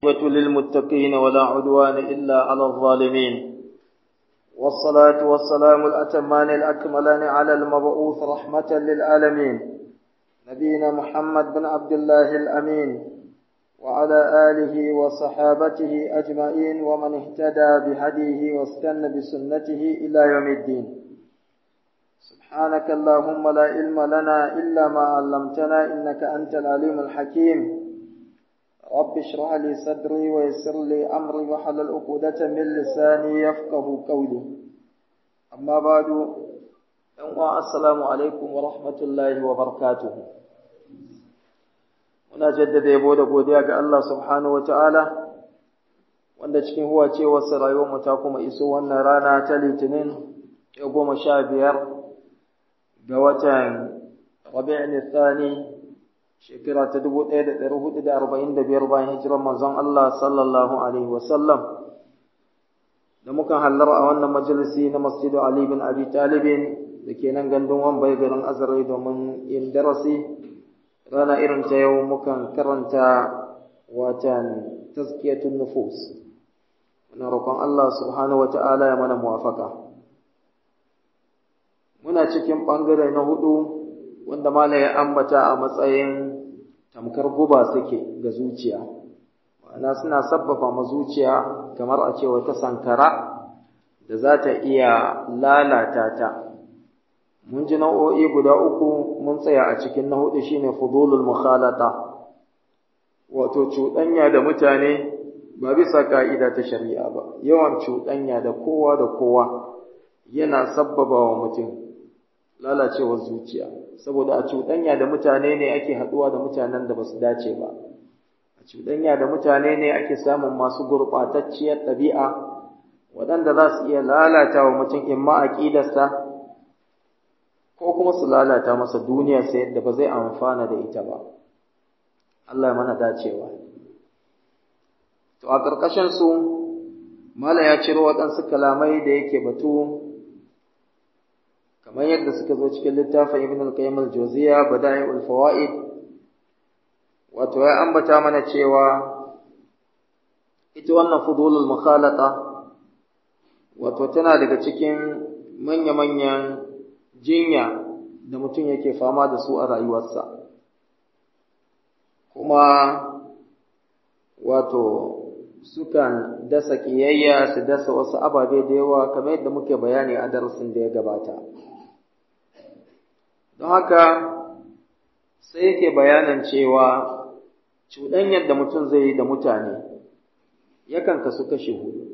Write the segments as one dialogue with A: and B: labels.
A: للمتقين ولا عدوان إلا على الظالمين والصلاة والسلام الأتمان الأكملان على المبعوث رحمة للعالمين نبينا محمد بن عبد الله الأمين وعلى آله وصحابته أجمعين ومن اهتدى بهديه واستنى بسنته إلى يوم الدين سبحانك اللهم لا علم لنا إلا ما علمتنا إنك أنت العليم الحكيم رب اشرح لي صدري ويسر لي أمري وحلل عقدة من لساني يفقه قولي أما بعد السلام عليكم ورحمة الله وبركاته muna jaddada yabo da godiya ga Allah subhanahu ta'ala, wanda cikin huwa ce wasu rayuwarmu ta kuma iso wannan rana ta litinin ya goma sha biyar ga watan rabi'in thani shekara ta dubu ɗaya da ɗari hudu da arba'in da biyar bayan hijirar manzon Allah sallallahu alaihi wasallam da mukan hallar a wannan majalisi na masjidu Ali bin Abi Talibin da ke nan gandun wambai garin Azare domin yin darasi rana irin ta yau mukan karanta watan tazkiyatun nufus muna roƙon Allah subhanahu wa ta'ala ya mana muwafaka muna cikin ɓangare na hudu wanda mala ya ambata a matsayin tamkar guba suke ga zuciya ma'ana suna sabbaba ma zuciya kamar a ce wata sankara da za ta iya lalata ta mun ji nau'o'i guda uku mun tsaya a cikin na hudu shine fudulul mukhalata wato cuɗanya da mutane ba bisa ka'ida ta shari'a ba yawan cuɗanya da kowa da kowa yana sabbaba wa mutum lalacewar zuciya saboda a cuɗanya da mutane ne ake haɗuwa da mutanen da ba su dace ba a cuɗanya da mutane ne ake samun masu gurɓatacciyar ɗabi'a waɗanda za su iya lalata wa mutum imma aƙidarsa ko kuma su lalata masa duniyarsa yadda ba zai amfana da ita ba Allah ya mana dacewa to a ƙarƙashin su mala ya ciro waɗansu kalamai da yake batu kamar yadda suka zo cikin littafin Ibn al-Qayyim al-Jawziyya Bada'i'ul Fawaid wato ya ambata mana cewa ita wannan fudulul mukhalata wato tana daga cikin manya-manyan jinya da mutum yake fama da su a rayuwarsa kuma wato sukan dasa ƙiyayya su dasa wasu ababe da yawa kamar yadda muke bayani a darasin da ya gabata don haka sai yake bayanan cewa cuɗanyar da mutum zai yi da mutane yakan kasu kashe hudu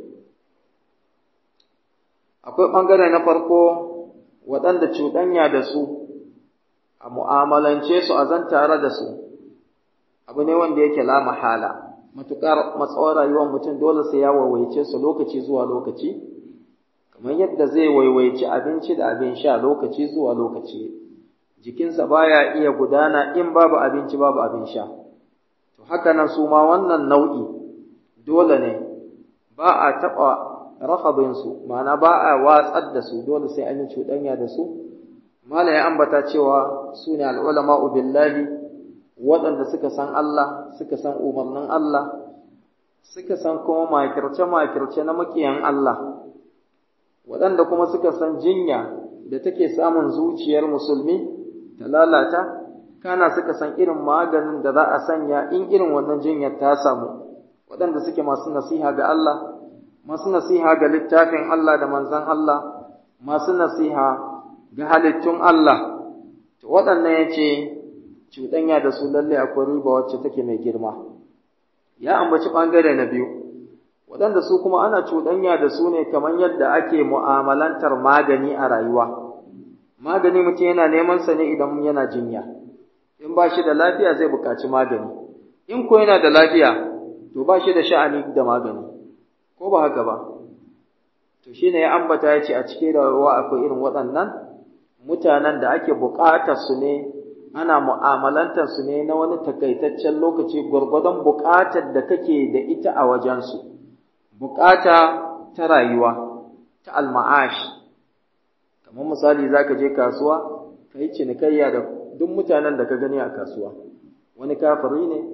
A: akwai ɓangare na farko waɗanda cuɗanya da su a mu'amalance su a zan tare da su abu ne wanda yake la mahala matuƙar matsawar rayuwar mutum dole sai ya waiwaice su lokaci zuwa lokaci kamar yadda zai waiwaici abinci da abin sha lokaci zuwa lokaci jikinsa baya iya gudana in babu abinci babu abin sha to haka nan su ma wannan nau'i dole ne ba a taɓa rafabinsu ma'ana ba a watsar da su dole sai an yi cuɗanya da su mala ya ambata cewa su ne al'ulama'u billahi waɗanda suka san Allah suka san umarnin Allah suka san kuma makirce-makirce na makiyan Allah waɗanda kuma suka san jinya da take samun zuciyar musulmi ta lalata kana suka san irin maganin da za a sanya in irin wannan jinyar ta samu waɗanda suke masu nasiha ga Allah masu nasiha ga littafin Allah da manzan Allah, masu nasiha ga halittun Allah, to waɗannan ya ce cuɗanya da su lalle akwai riba wacce take mai girma. Ya ambaci ɓangare na biyu, waɗanda su kuma ana cuɗanya da su ne kamar yadda ake mu'amalantar magani a rayuwa. Magani mutum yana neman sa ne idan yana jinya, in ba shi da lafiya zai buƙaci magani, in ko yana da lafiya, to ba shi da sha'ani da magani. ko ba haka ba to shine ya ambata ya ce a cikin rayuwa akwai irin waɗannan mutanen da ake buƙatar su ne ana mu'amalantar su ne na wani takaitaccen lokaci gwargwadon buƙatar da kake da ita a wajensu buƙata ta rayuwa ta alma'ash kamar misali zaka je kasuwa ka yi cinikayya da duk mutanen da ka gani a kasuwa wani kafiri ne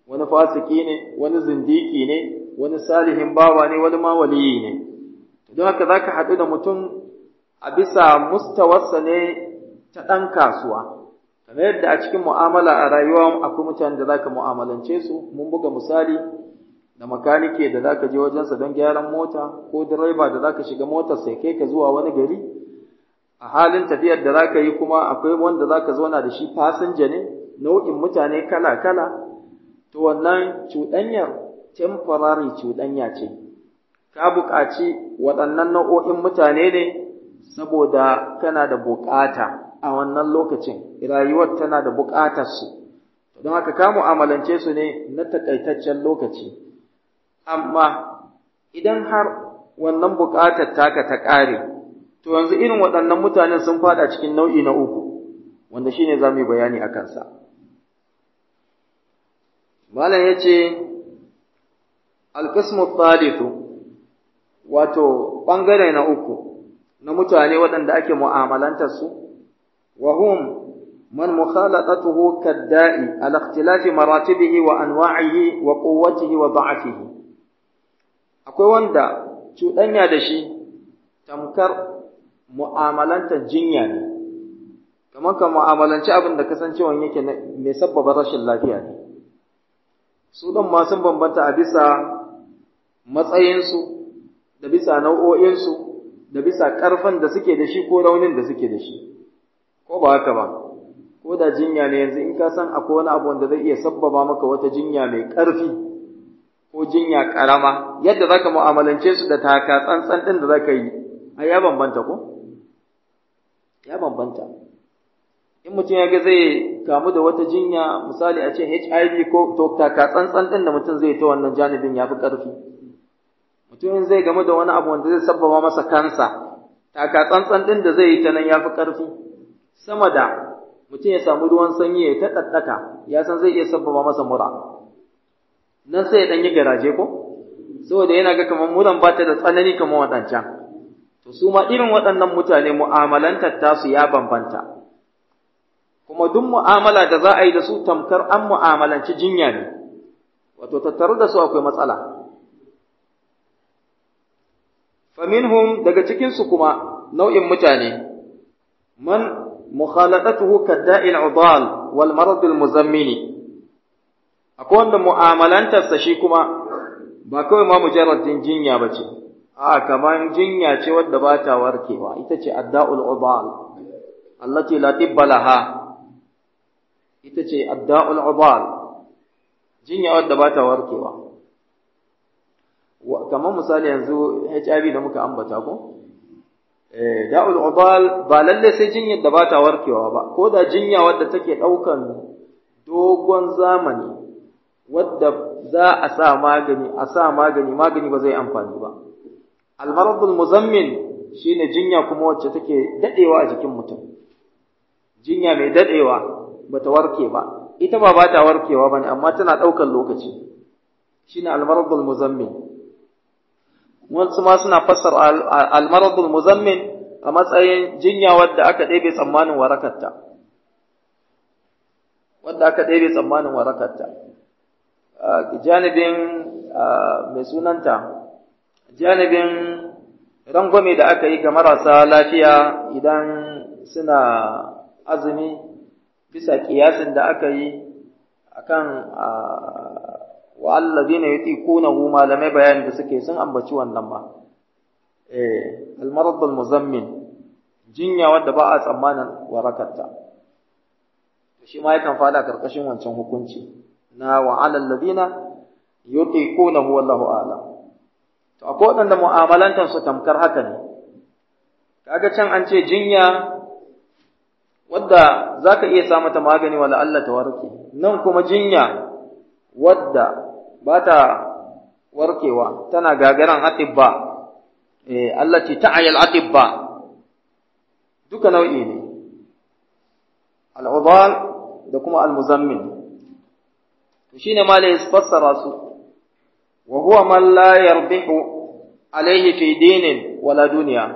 A: wani fasiki ne wani zindiki ne wani salihin bawa ne wani ma waliyi ne don haka zaka haɗu da mutum a bisa mustawarsa ne ta ɗan kasuwa kamar yadda a cikin mu'amala a rayuwa akwai mutanen da zaka mu'amalance su mun buga misali da makanike da zaka je wajensa don gyaran mota ko direba da zaka shiga motar sai kai ka zuwa wani gari a halin tafiyar da zaka yi kuma akwai wanda zaka zauna da shi fasinja ne nau'in mutane kala kala to wannan cuɗanyar temporary cuɗanya ce ka buƙaci waɗannan nau'o'in mutane ne saboda kana da buƙata a wannan lokacin rayuwar tana da buƙatar su don haka ka mu'amalance su ne na takaitaccen lokaci amma idan har wannan buƙatar taka ta ƙare to yanzu irin waɗannan mutanen sun faɗa cikin nau'i na uku wanda shine za mu yi bayani a kansa malam ya ce alƙismu thalithu wato ɓangare na uku na mutane waɗanda ake mu'amalantar su wa hum man mukhalatatuhu kadda'i ala ikhtilafi maratibihi wa anwa'ihi wa quwwatihi wa da'afihi akwai wanda cuɗanya da shi tamkar mu'amalantar jinya ne kamar ka mu'amalanci abin da kasancewan yake mai sabbaba rashin lafiya ne su ɗin ma sun bambanta a bisa matsayinsu da bisa nau'o'insu da bisa ƙarfin da suke da shi ko raunin da suke da shi ko ba haka ba ko da jinya ne yanzu in ka san akwai wani abu wanda zai iya sabbaba maka wata jinya mai ƙarfi ko jinya ƙarama yadda zaka mu'amalance su da taka tsantsan ɗin da zaka yi ai ya bambanta ko ya bambanta in mutum ya ga zai kamu da wata jinya misali a ce HIV ko to taka tsantsan ɗin da mutum zai ta wannan janibin ya fi ƙarfi mutumin zai gamu da wani abu wanda zai sabbaba masa kansa taka tsantsan ɗin da zai yi ta nan ya fi ƙarfi sama da mutum ya samu ruwan sanyi ya ta ɗaɗɗaka ya san zai iya sabbaba masa mura nan sai ya ɗan yi garaje ko saboda yana ga kamar muran ba ta da tsanani kamar waɗancan to su ma irin waɗannan mutane mu'amalantar tasu ya bambanta kuma duk mu'amala da za a yi da su tamkar an mu'amalanci jinya ne wato tattaru da su akwai matsala faminhum daga cikinsu kuma nau'in mutane man mukhalatatuhu kadda'il udal wal marad al muzammini akwai wanda mu'amalantarsa shi kuma ba kawai ma mujarradin jinya bace a kaman jinya ce wadda ba ta warkewa ita ce adda'ul udal allati la tibba laha ita ce adda'ul udal jinya wadda ba ta warkewa kamar misali yanzu HIV da muka ambata ko eh da'ul udal ba lalle sai jinyar da ba ta warkewa ba ko da jinya wadda take daukan dogon zamani wadda za a sa magani a sa magani magani ba zai amfani ba almaradul muzammin shine jinya kuma wacce take dadewa a jikin mutum jinya mai dadewa bata warke ba ita ba ba ta warkewa bane amma tana daukan lokaci shine almaradul muzammin wasu ma suna fassara almaradul muzammin a matsayin jinya wadda aka ɗebe tsammanin warakarta wadda aka ɗebe tsammanin warakarta janibin mai sunanta janibin rangwame da aka yi ga marasa lafiya idan suna azumi bisa kiyasin da aka yi akan wa allazina yutiqunahu malamai bayani da suke sun ambaci wannan ma eh al-marad al-muzammin jinya wadda ba a tsammanin warakarta shi ma yakan fada karkashin wancan hukunci na wa alal ladina yutiqunahu wallahu a'lam to akwai wadanda mu'amalantar su tamkar haka ne kaga can an ce jinya wadda zaka iya sa mata magani wala Allah ta warke nan kuma jinya wadda ba ta warkewa tana gagaran atibba eh allati ta'ayal atibba duka nau'i ne al'udal da kuma al-muzammin to shine ma ya fassara su wa huwa man la yarbihu alayhi fi dinin wala dunya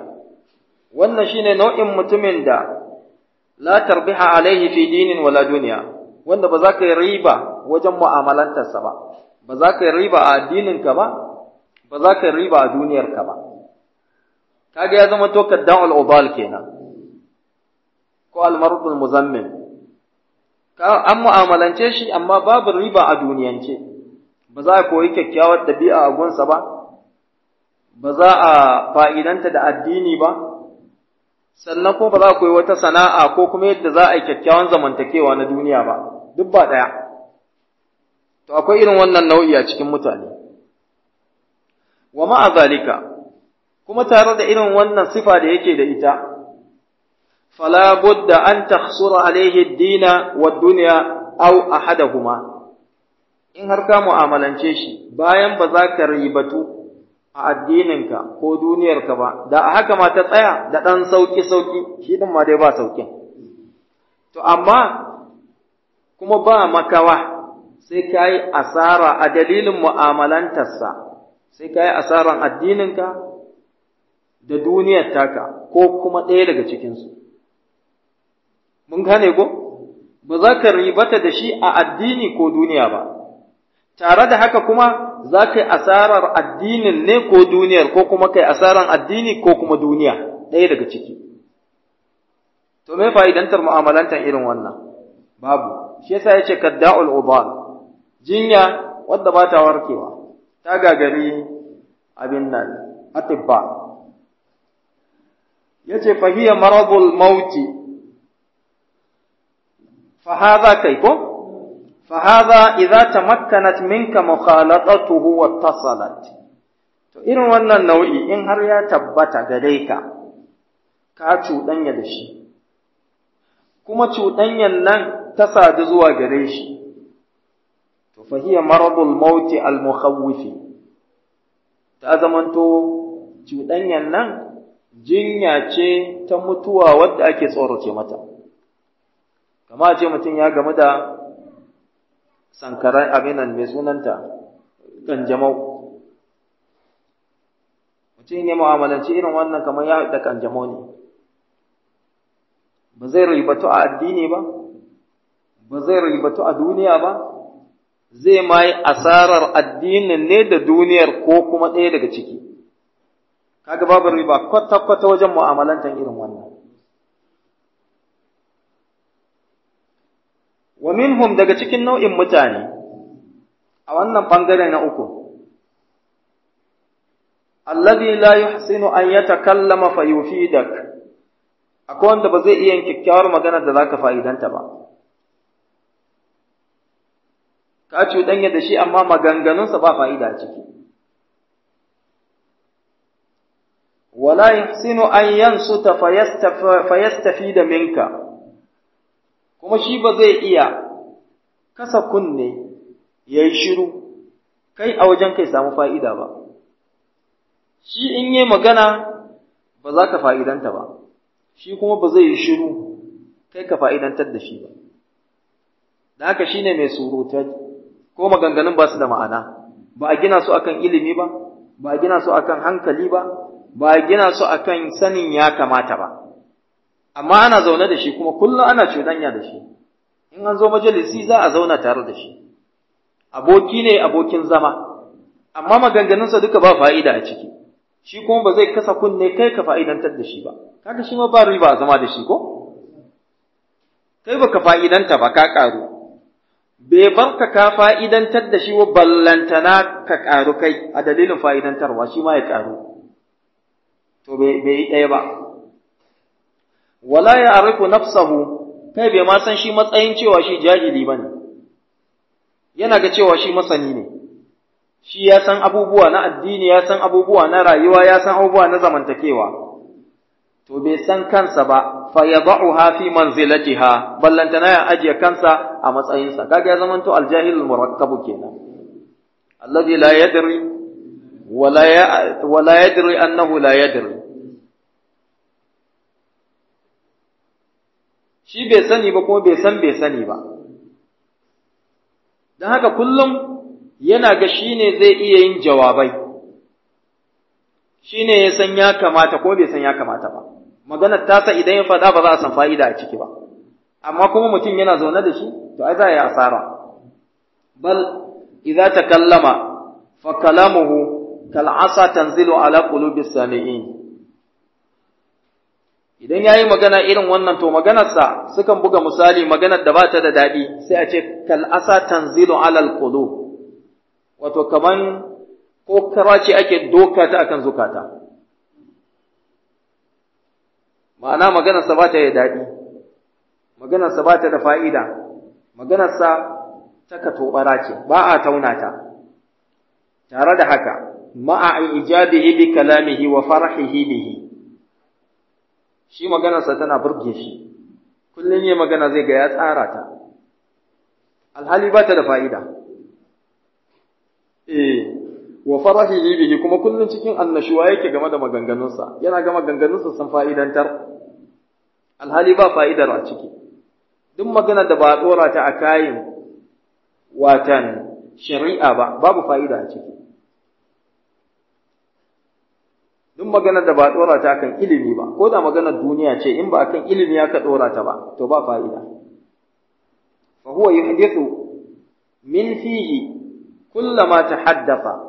A: wannan shine nau'in mutumin da la tarbiha alayhi fi dinin wala dunya wanda ba za ka yi riba wajen mu'amalantarsa ba ba za ka yi riba a addininka ba ba za ka yi riba a duniyarka ba kaga ya zama to kadda'ul ubal kenan ko al-mardul muzammin ka an mu'amalance shi amma babu riba a duniyance ba za a koyi kyakkyawar ɗabi'a a gunsa ba ba za a fa'idanta da addini ba sannan kuma ba za a koyi wata sana'a ko kuma yadda za a yi kyakkyawan zamantakewa na duniya ba duk ba ɗaya to akwai irin wannan nau'i a cikin mutane wa ma'a zalika kuma tare da irin wannan sifa da yake da ita fala budda an takhsura alaihi ad-dina wa dunya aw ahadahuma in har ka mu'amalance shi bayan ba za ka ribatu a addininka ko duniyarka ba da a haka ma ta tsaya da ɗan sauƙi-sauƙi shi ɗin ma dai ba sauƙin to amma kuma ba makawa sai ka yi asara a dalilin mu'amalantarsa sai ka yi asaran addininka da duniyar taka ko kuma ɗaya daga cikinsu mun gane ko ba za ka ribata da shi a addini ko duniya ba tare da haka kuma za ka yi asarar addinin ne ko duniyar ko kuma kai asarar addini ko kuma duniya ɗaya daga ciki to me fa'idantar mu'amalantar irin wannan babu shi yasa yace kadda'ul ubal jinya wadda ba ta warkewa ta gagari abin nan atibba yace fa hiya maradul mauti fa hadha kai ko fa hadha idza tamakkanat minka mukhalatatuhu wattasalat to irin wannan nau'i in har ya tabbata gare ka ka cuɗanya da shi kuma cuɗanyan nan ta sadu zuwa gare shi to fa hiya maradul mauti al mukhawwifi ta zamanto cuɗanyan nan jinya ce ta mutuwa wadda ake tsorace mata kama ce mutum ya gamu da sankarai abinan mai sunanta kanjamau mutum ne mu'amalanci irin wannan kamar ya da kanjamau ne ba zai ribatu a addini ba ba zai ribatu a duniya ba zai ma yi asarar addinin ne da duniyar ko kuma ɗaya daga ciki kaga babu riba kwata-kwata wajen mu'amalantar irin wannan wa minhum daga cikin nau'in mutane a wannan bangare na uku alladhi la yuhsinu an yatakallama fayufidak akwai wanda ba zai iya yin kyakkyawar magana da zaka fa'idanta ba ka cuɗanya da shi amma maganganunsa ba fa'ida a ciki wala yuhsinu an yansuta fayastafida minka kuma shi ba zai iya kasa kunne yayi shiru kai a wajen kai samu fa'ida ba shi in yi magana ba za ka fa'idanta ba shi kuma ba zai yi shiru kai ka fa'idantar da shi ba da haka shi ne mai surutai ko maganganun ba su da ma'ana ba a gina su akan ilimi ba ba a gina su akan hankali ba ba a gina su akan sanin ya kamata ba amma ana zaune da shi kuma kullum ana cuɗanya da shi in an zo majalisi za a zauna tare da shi aboki ne abokin zama amma maganganunsa duka ba fa'ida a ciki shi kuma ba zai kasa kunne kai ka fa'idantar da shi ba kaga shi ma ba riba zama da shi ko kai baka fa'idanta ba ka ƙaru bai bar ka ka fa'idantar da shi wa ballantana ka ƙaru kai a dalilin fa'idantarwa shi ma ya ƙaru to bai yi ɗaya ba wala ya arifu nafsahu kai bai ma san shi matsayin cewa shi jahili ba ne yana ga cewa shi masani ne shi ya san abubuwa na addini ya san abubuwa na rayuwa ya san abubuwa na zamantakewa to bai san kansa ba fa yad'uha fi manzilatiha ballantana ya ajiye kansa a matsayinsa kaga ya zamanto aljahil murakkabu kenan alladhi la yadri wala ya wala yadri annahu la yadri shi bai sani ba kuma bai san bai sani ba don haka kullum yana ga shi ne zai iya yin jawabai shi ne ya san ya kamata ko bai san ya kamata ba maganar tasa idan ya faɗa ba za a san fa'ida a ciki ba amma kuma mutum yana zaune da shi to ai za yi asara bal idza takallama fa kalamuhu kal asa tanzilu ala qulubi sami'in idan yayi magana irin wannan to maganarsa sukan buga misali maganar da bata da dadi sai a ce kal asa tanzilu ala al qulub wato kaman ko karace ake doka ta akan zukata ma'ana maganarsa ba ta da daɗi maganarsa ba ta da fa'ida maganarsa ta katobara ce ba a tauna ta tare da haka ma'a ijabihi bi kalamihi wa farahihi bihi shi maganarsa tana burge shi kullum yi magana zai ga ya tsara ta alhali ba ta da fa'ida eh wa farahihi bihi kuma kullun cikin annashuwa yake game da maganganunsa yana ga maganganunsa sun fa'idantar alhali ba fa'idar a ciki duk magana da ba dora ta a kayin watan shari'a ba babu fa'ida a ciki duk magana da ba dora ta akan ilimi ba ko da maganar duniya ce in ba akan ilimi aka dora ta ba to ba fa'ida fa huwa yuhdithu min fihi kullama tahaddatha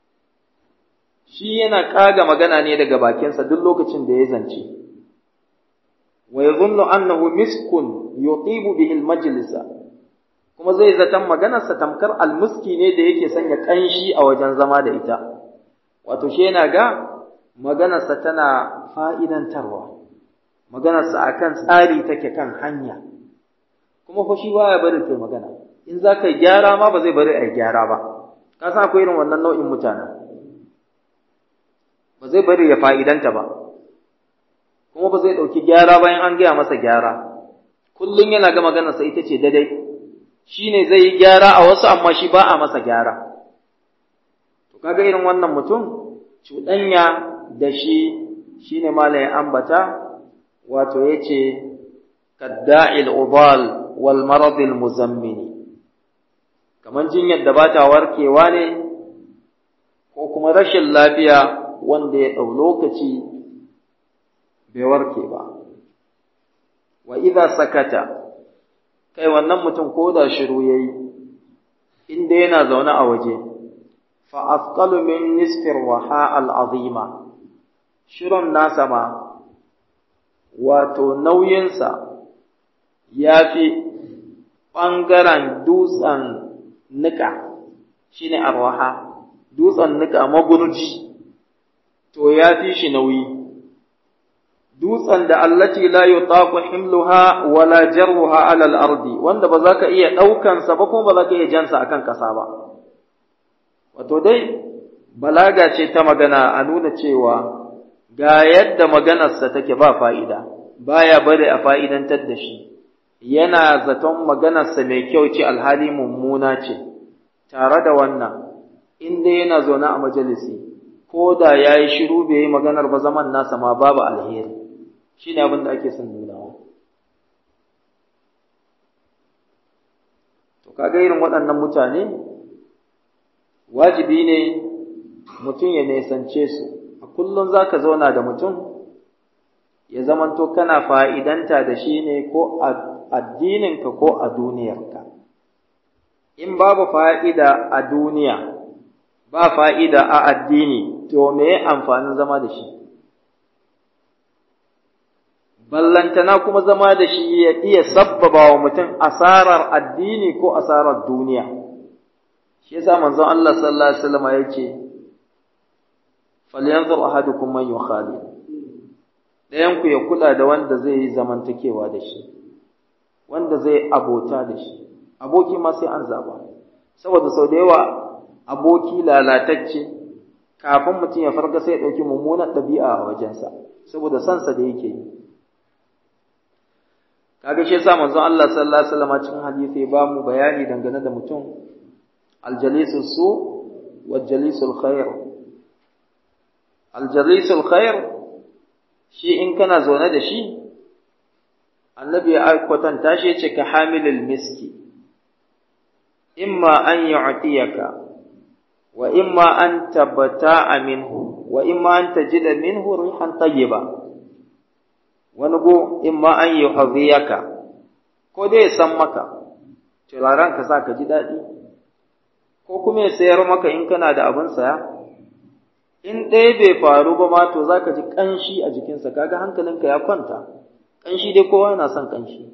A: shi yana kaga magana ne daga bakinsa duk lokacin da ya zance wa yadhunnu annahu miskun yutibu bihi almajlisa kuma zai zaton maganarsa tamkar almuski ne da yake sanya kanshi a wajen zama da ita wato shi yana ga maganarsa tana fa'idantarwa maganarsa akan tsari take kan hanya kuma fa shi baya bari kai magana in za ka gyara ma ba zai bari a gyara ba ka san akwai irin wannan nau'in mutanen ba zai bari ya fa'idanta ba, kuma ba zai ɗauki gyara bayan an gaya masa gyara, kullum yana ga maganarsa ita ce daidai, shi ne zai yi gyara a wasu amma shi ba a masa gyara. To, kaga irin wannan mutum, cuɗanya da shi shi ne malayin ambata, wato ya ce, kadda'il ubal wal maradil muzammini, kamar jinyar da ba ta warkewa ne, ko kuma rashin lafiya wanda ya ɗau lokaci bai warke ba. Wa idha sakata, kai wannan mutum ko da shiru ya yi, inda yana zaune a waje, fa'afƙalu min nisfir waha al'azima, shirin nasa ma, wato nauyinsa ya fi ɓangaren dutsen niƙa, shi ne arwaha, dutsen niƙa magurji. to ya fi shi nauyi dutsen da allati la yutaqu himluha wala jarruha ala al-ardi wanda ba za ka iya daukan sa ba kuma ba za ka iya jansa akan kasa ba wato dai balaga ce ta magana a nuna cewa ga yadda maganarsa take ba fa'ida baya bari a fa'idantar da shi yana zaton maganarsa mai kyau ce alhali mummuna ce tare da wannan inda yana zaune a majalisi ko da ya yi shiru bai yi maganar ba zaman nasa ma babu alheri shi ne abin da ake son nunawa to kaga irin waɗannan mutane wajibi ne mutum ya nesance su a kullum za ka zauna da mutum ya zamanto kana fa'idanta da shi ne ko a addininka ko a duniyarka in babu fa'ida a duniya ba fa'ida a addini, to me amfanin zama da shi? Ballantana kuma zama da shi ya iya sabbaba wa mutum asarar addini ko asarar duniya. Shi yasa manzon Allah sallallahu Alaihi wasallam ya ce, Falyanzur ahadukum man yukhali ɗayanku ya kula da wanda zai yi zamantakewa da shi, wanda zai abota da shi, aboki ma sai an zaba. Saboda sau da yawa aboki lalatacce kafin mutum ya farga sai ya ɗauki mummunan ɗabi'a a wajensa saboda sansa da yake yi kaga shi yasa manzon Allah sallallahu alaihi wasallam cikin hadisi ba mu bayani dangane da mutum aljalisul su wa jalisul khair aljalisul khair shi in kana zaune da shi annabi ya kwatanta shi yace ka hamilul miski imma an yu'tiyaka wa imma an tabta'a minhu wa imma an tajida minhu rihan tayyiba wani go imma an yuhadhiyaka ko dai ya san maka turaren ka sa ka ji daɗi ko kuma ya sayar maka in kana da abin saya in ɗaya bai faru ba ma to za ka ji ƙanshi a jikinsa kaga hankalinka ya kwanta ƙanshi dai kowa yana son ƙanshi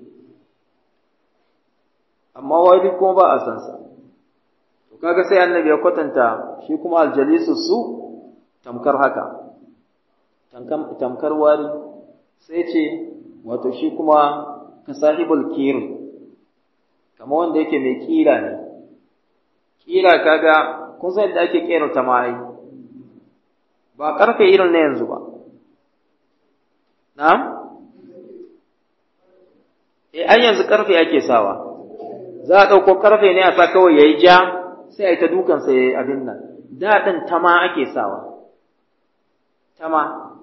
A: amma wari kuma ba a san sa to kaga sai annabi ya kwatanta shi kuma aljalisu su tamkar haka tamkar wari sai ce wato shi kuma ka sahibul kir kamar wanda yake mai kira ne kira kaga kun san yadda ake kera tamai ba karfe irin na yanzu ba na'am eh an yanzu karfe ake sawa za a ɗauko karfe ne a sa kawai yayi ja sai a yi ta dukansa ya yi abin nan da ɗin tama ake sawa tama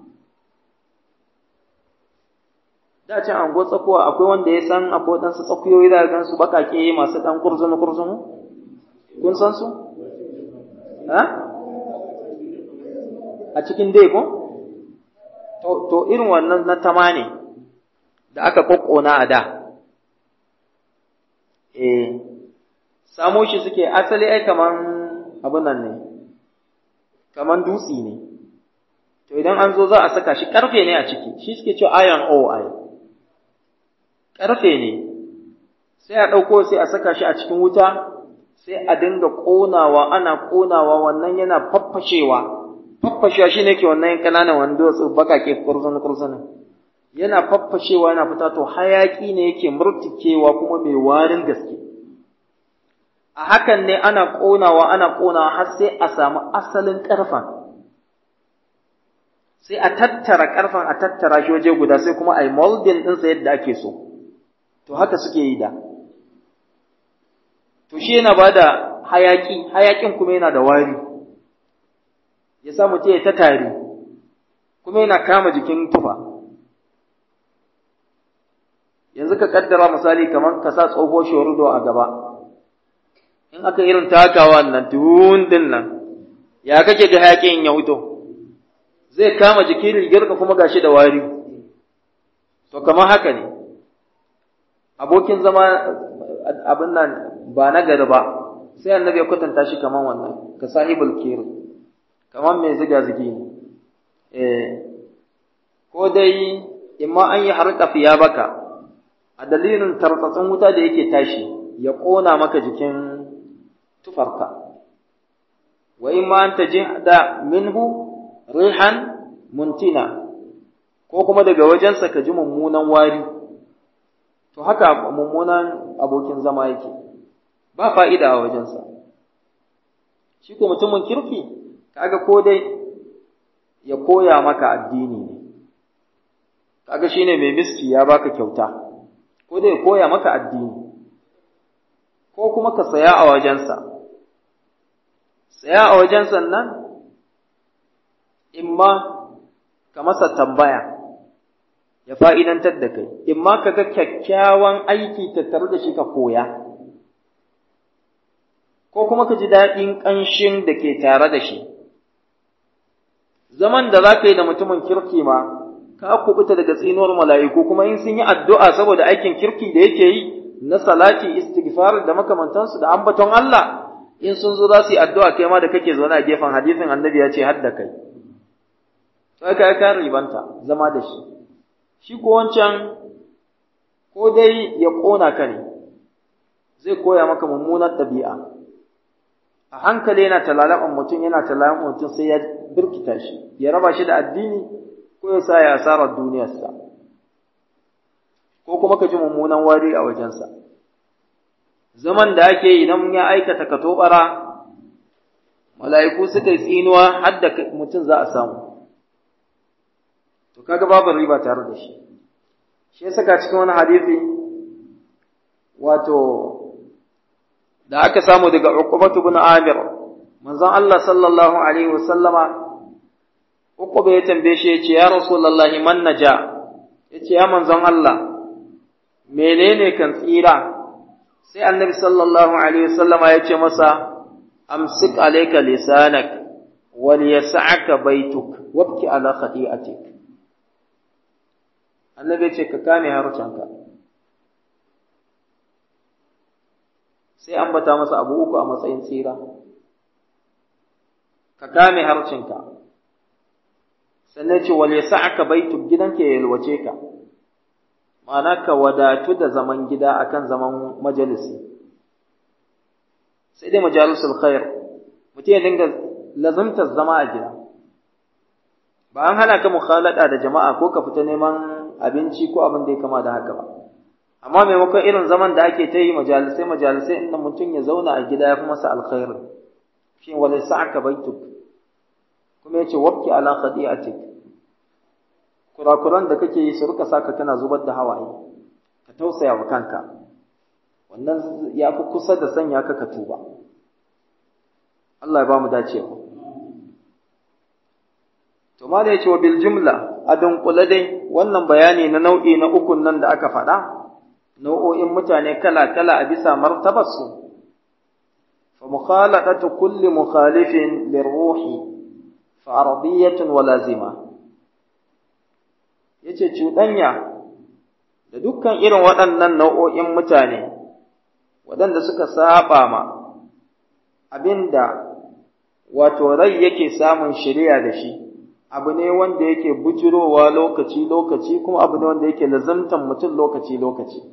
A: da can an go tsakuwa akwai wanda ya san akwai waɗansu tsakuyoyi za gan su baƙaƙe masu ɗan kurzunu kurzunu kun san su ha a cikin dai ko to, to irin wannan na tama ne da aka kokkona a da eh samo shi suke asali ai kaman abin nan ne kaman dutsi ne to idan an zo za a saka shi karfe ne a ciki shi suke cewa iron ore ai karfe ne sai a ɗauko sai a saka shi a cikin wuta sai a dinga ƙonawa ana ƙonawa wannan yana faffashewa faffashewa shi ne ke wannan ƙananan wando su bakake kurzun kurzun yana faffashewa yana fita to hayaƙi ne yake murtikewa kuma mai warin gaske a hakan ne ana ƙonawa ana ƙonawa har sai a samu asalin ƙarfen sai a tattara ƙarfen a tattara shi waje guda sai kuma a yi molding ɗinsa yadda ake so to haka suke yi da to shi yana ba da hayaƙi hayaƙin kuma yana da wari ya sa mutum ya ta tari kuma yana kama jikin tufa yanzu ka kaddara misali kamar ka sa tsoho shorudo a gaba in aka irin takawa nan tun din nan ya kake ga hayaƙin ya wuto zai kama jikin rigarka kuma gashi da wari to kamar haka ne abokin zama abin nan ba na gari ba sai annabi ya kwatanta shi kaman wannan ka sahibul kir kaman mai ziga zigi ne eh ko dai imma an yi harka fiya baka a dalilin tartsatsin wuta da yake tashi ya kona maka jikin tufarka wa imma an tajida minhu rihan muntina ko kuma daga wajensa ka ji mummunan wari to haka mummunan abokin zama yake ba fa'ida a wajensa shi ko mutumin kirki kaga ko dai ya koya maka addini ne kaga shine mai miski ya baka kyauta ko dai ya koya maka addini ko kuma ka saya a wajensa saya a wajensa nan imma ka masa tambaya ya fa'idantar da kai, in ma ka ga kyakkyawan aiki tattare da shi ka koya, ko kuma ka ji daɗin ƙanshin da ke tare da shi. Zaman da za ka yi da mutumin kirki ma, ka kubuta daga tsinuwar mala'iku kuma in sun yi addu'a saboda aikin kirki da yake yi na salati istighfar da makamantansu da ambaton Allah, in sun zo za su yi addu'a kai ma da kake zaune a gefen hadisin annabi ya ce har da kai. Sai ka ka ribanta zama da shi. shi ko wancan ko dai ya ƙona ka ne zai koya maka mummunar ɗabi'a a hankali yana talalaban mutum yana talalaban mutum sai ya birkita shi ya raba shi da addini ko ya sa ya asarar duniyarsa ko kuma ka ji mummunan wari a wajensa zaman da ake yi idan ya aikata katobara mala'iku suka yi tsinuwa har da mutum za a samu to kaga babu riba tare da shi shi ya saka cikin wani hadisi wato da aka samu daga Uqbah ibn Amir manzon Allah sallallahu alaihi wasallama Uqbah ya tambaye shi yace ya Rasulullahi man naja yace ya manzon Allah menene kan tsira sai annabi sallallahu alaihi wasallama yace masa amsik alayka lisanak wal yas'aka baituk wabki ala khati'atik annabi ce ka kame harshenka sai ambata masa abu uku a matsayin tsira ka kame harcinka sannan ce wal yasa'aka baitu gidanka ya yalwace ka ma'ana ka wadatu da zaman gida akan zaman majalisi sai dai majalisul khair mutum ya dinga lazimtar zama a gida ba an hana ka mukhalada da jama'a ko ka fita neman abinci ko abin da ya kama da haka ba amma maimakon irin zaman da ake ta yi majalisai majalisai inda mutum ya zauna a gida ya fi masa alkhairin shi wala sa'aka baituk kuma yace wabki ala khadi'atik kurakuran da kake yi su rika saka kana zubar da hawaye ka tausaya wa kanka wannan ya fi kusa da sanya ka ka tuba Allah ya ba mu dacewa to ma da yace wa bil jumla a dunkule dai wannan bayani na nau'i na ukun nan da aka faɗa nau'o'in mutane kala kala a bisa martabarsu fa mukhalatatu kulli mukhalifin lirruhi fa ardiyatun wa lazima yace cuɗanya da dukkan irin waɗannan nau'o'in mutane waɗanda suka saba ma abinda wato rai yake samun shari'a da shi abu ne wanda yake bujirowa lokaci-lokaci kuma abu ne wanda yake lazantan mutum lokaci-lokaci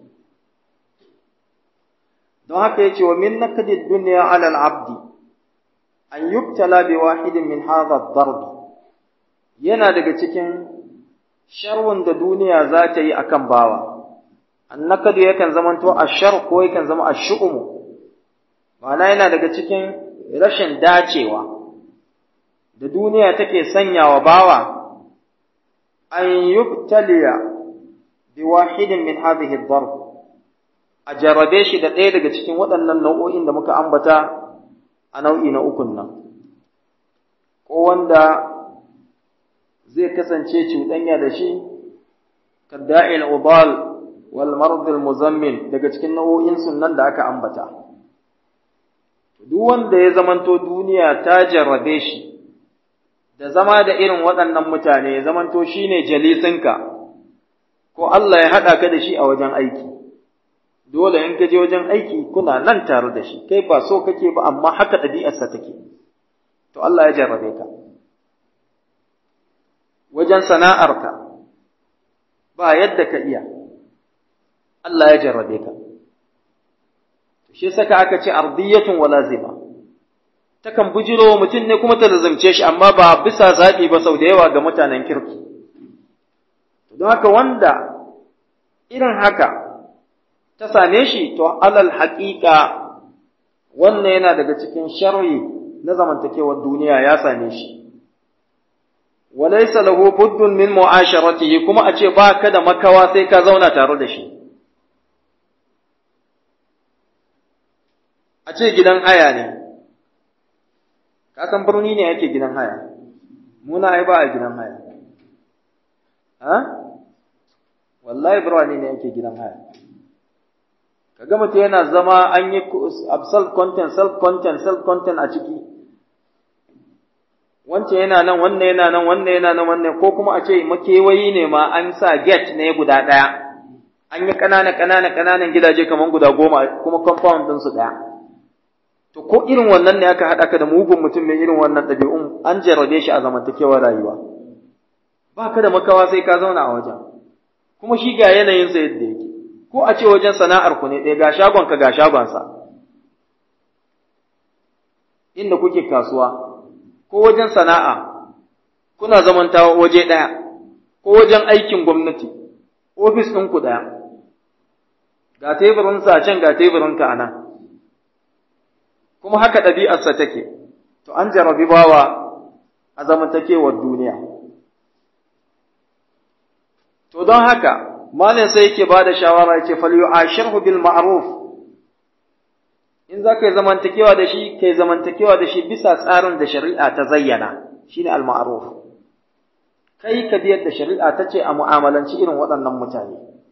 A: don haka yace wa min nakadi dunya ala al-abdi an yubtala bi wahidin min hadha ad-darb yana daga cikin sharwun da duniya za ta yi akan bawa annakadu yakan zamanto ashar ko yakan zama ash'um ma'ana yana daga cikin rashin dacewa da duniya take sanyawa bawa an yubtaliya bi wahidin min hadhihi ad-darb a jarabe shi da ɗaya daga cikin waɗannan nau'o'in da muka ambata a nau'i na ukun nan ko wanda zai kasance cuɗanya da shi kadda'il ubal wal mardil muzammin daga cikin nau'o'in sunan da aka ambata duk wanda ya zamanto duniya ta jarrabe shi da zama da irin waɗannan mutane ya zamanto shine jalisinka ko Allah ya haɗa ka da shi a wajen aiki dole in ka je wajen aiki kuna nan tare da shi kai ba so kake ba amma haka ɗabi'arsa take to Allah ya jarrabe ka wajen sana'arka ba yadda ka iya Allah ya jarrabe ka shi saka aka ce ardiyatun wa lazima takan bujiro mutum ne kuma ta lazimce shi amma ba bisa zaɓi ba sau da yawa ga mutanen kirki don haka wanda irin haka ta same shi to alal haƙiƙa wannan yana daga cikin sharri na zamantakewar duniya ya same shi walaysa lahu buddun min mu'asharatihi kuma a ce ba ka da makawa sai ka zauna tare da shi a ce gidan haya ne ka san birni ne yake gidan haya muna ai ba a gidan haya ha wallahi birni ne yake gidan haya kaga mutum yana zama an yi self content self content self content a ciki wance yana nan wannan yana nan wannan yana nan wannan ko kuma a ce makewayi ne ma an sa gate ne guda ɗaya an yi ƙanana ƙanana ƙananan gidaje kamar guda goma kuma compound ɗin su ɗaya to ko irin wannan ne aka haɗa ka da mugun mutum mai irin wannan ɗabi'un an jarrabe shi a zamantakewar rayuwa ba ka da makawa sai ka zauna a wajen kuma shi ga yanayinsa yadda yake ko a ce wajen sana'ar ku ne ɗaya ga shagonka ga shagonsa inda kuke kasuwa ko wajen sana'a kuna zamantawa waje ɗaya ko wajen aikin gwamnati ofis ɗinku ɗaya ga teburinsa a can ga teburinka a nan kuma haka ɗabi'arsa take to an jarabi bawa a zamantakewar duniya to don haka malin sai yake ba da shawara yake falyu ashirhu bil ma'ruf in za ka yi zamantakewa da shi kai zamantakewa da shi bisa tsarin da shari'a ta zayyana shine al ma'ruf kai ka biyar da shari'a ta ce a mu'amalanci irin waɗannan mutane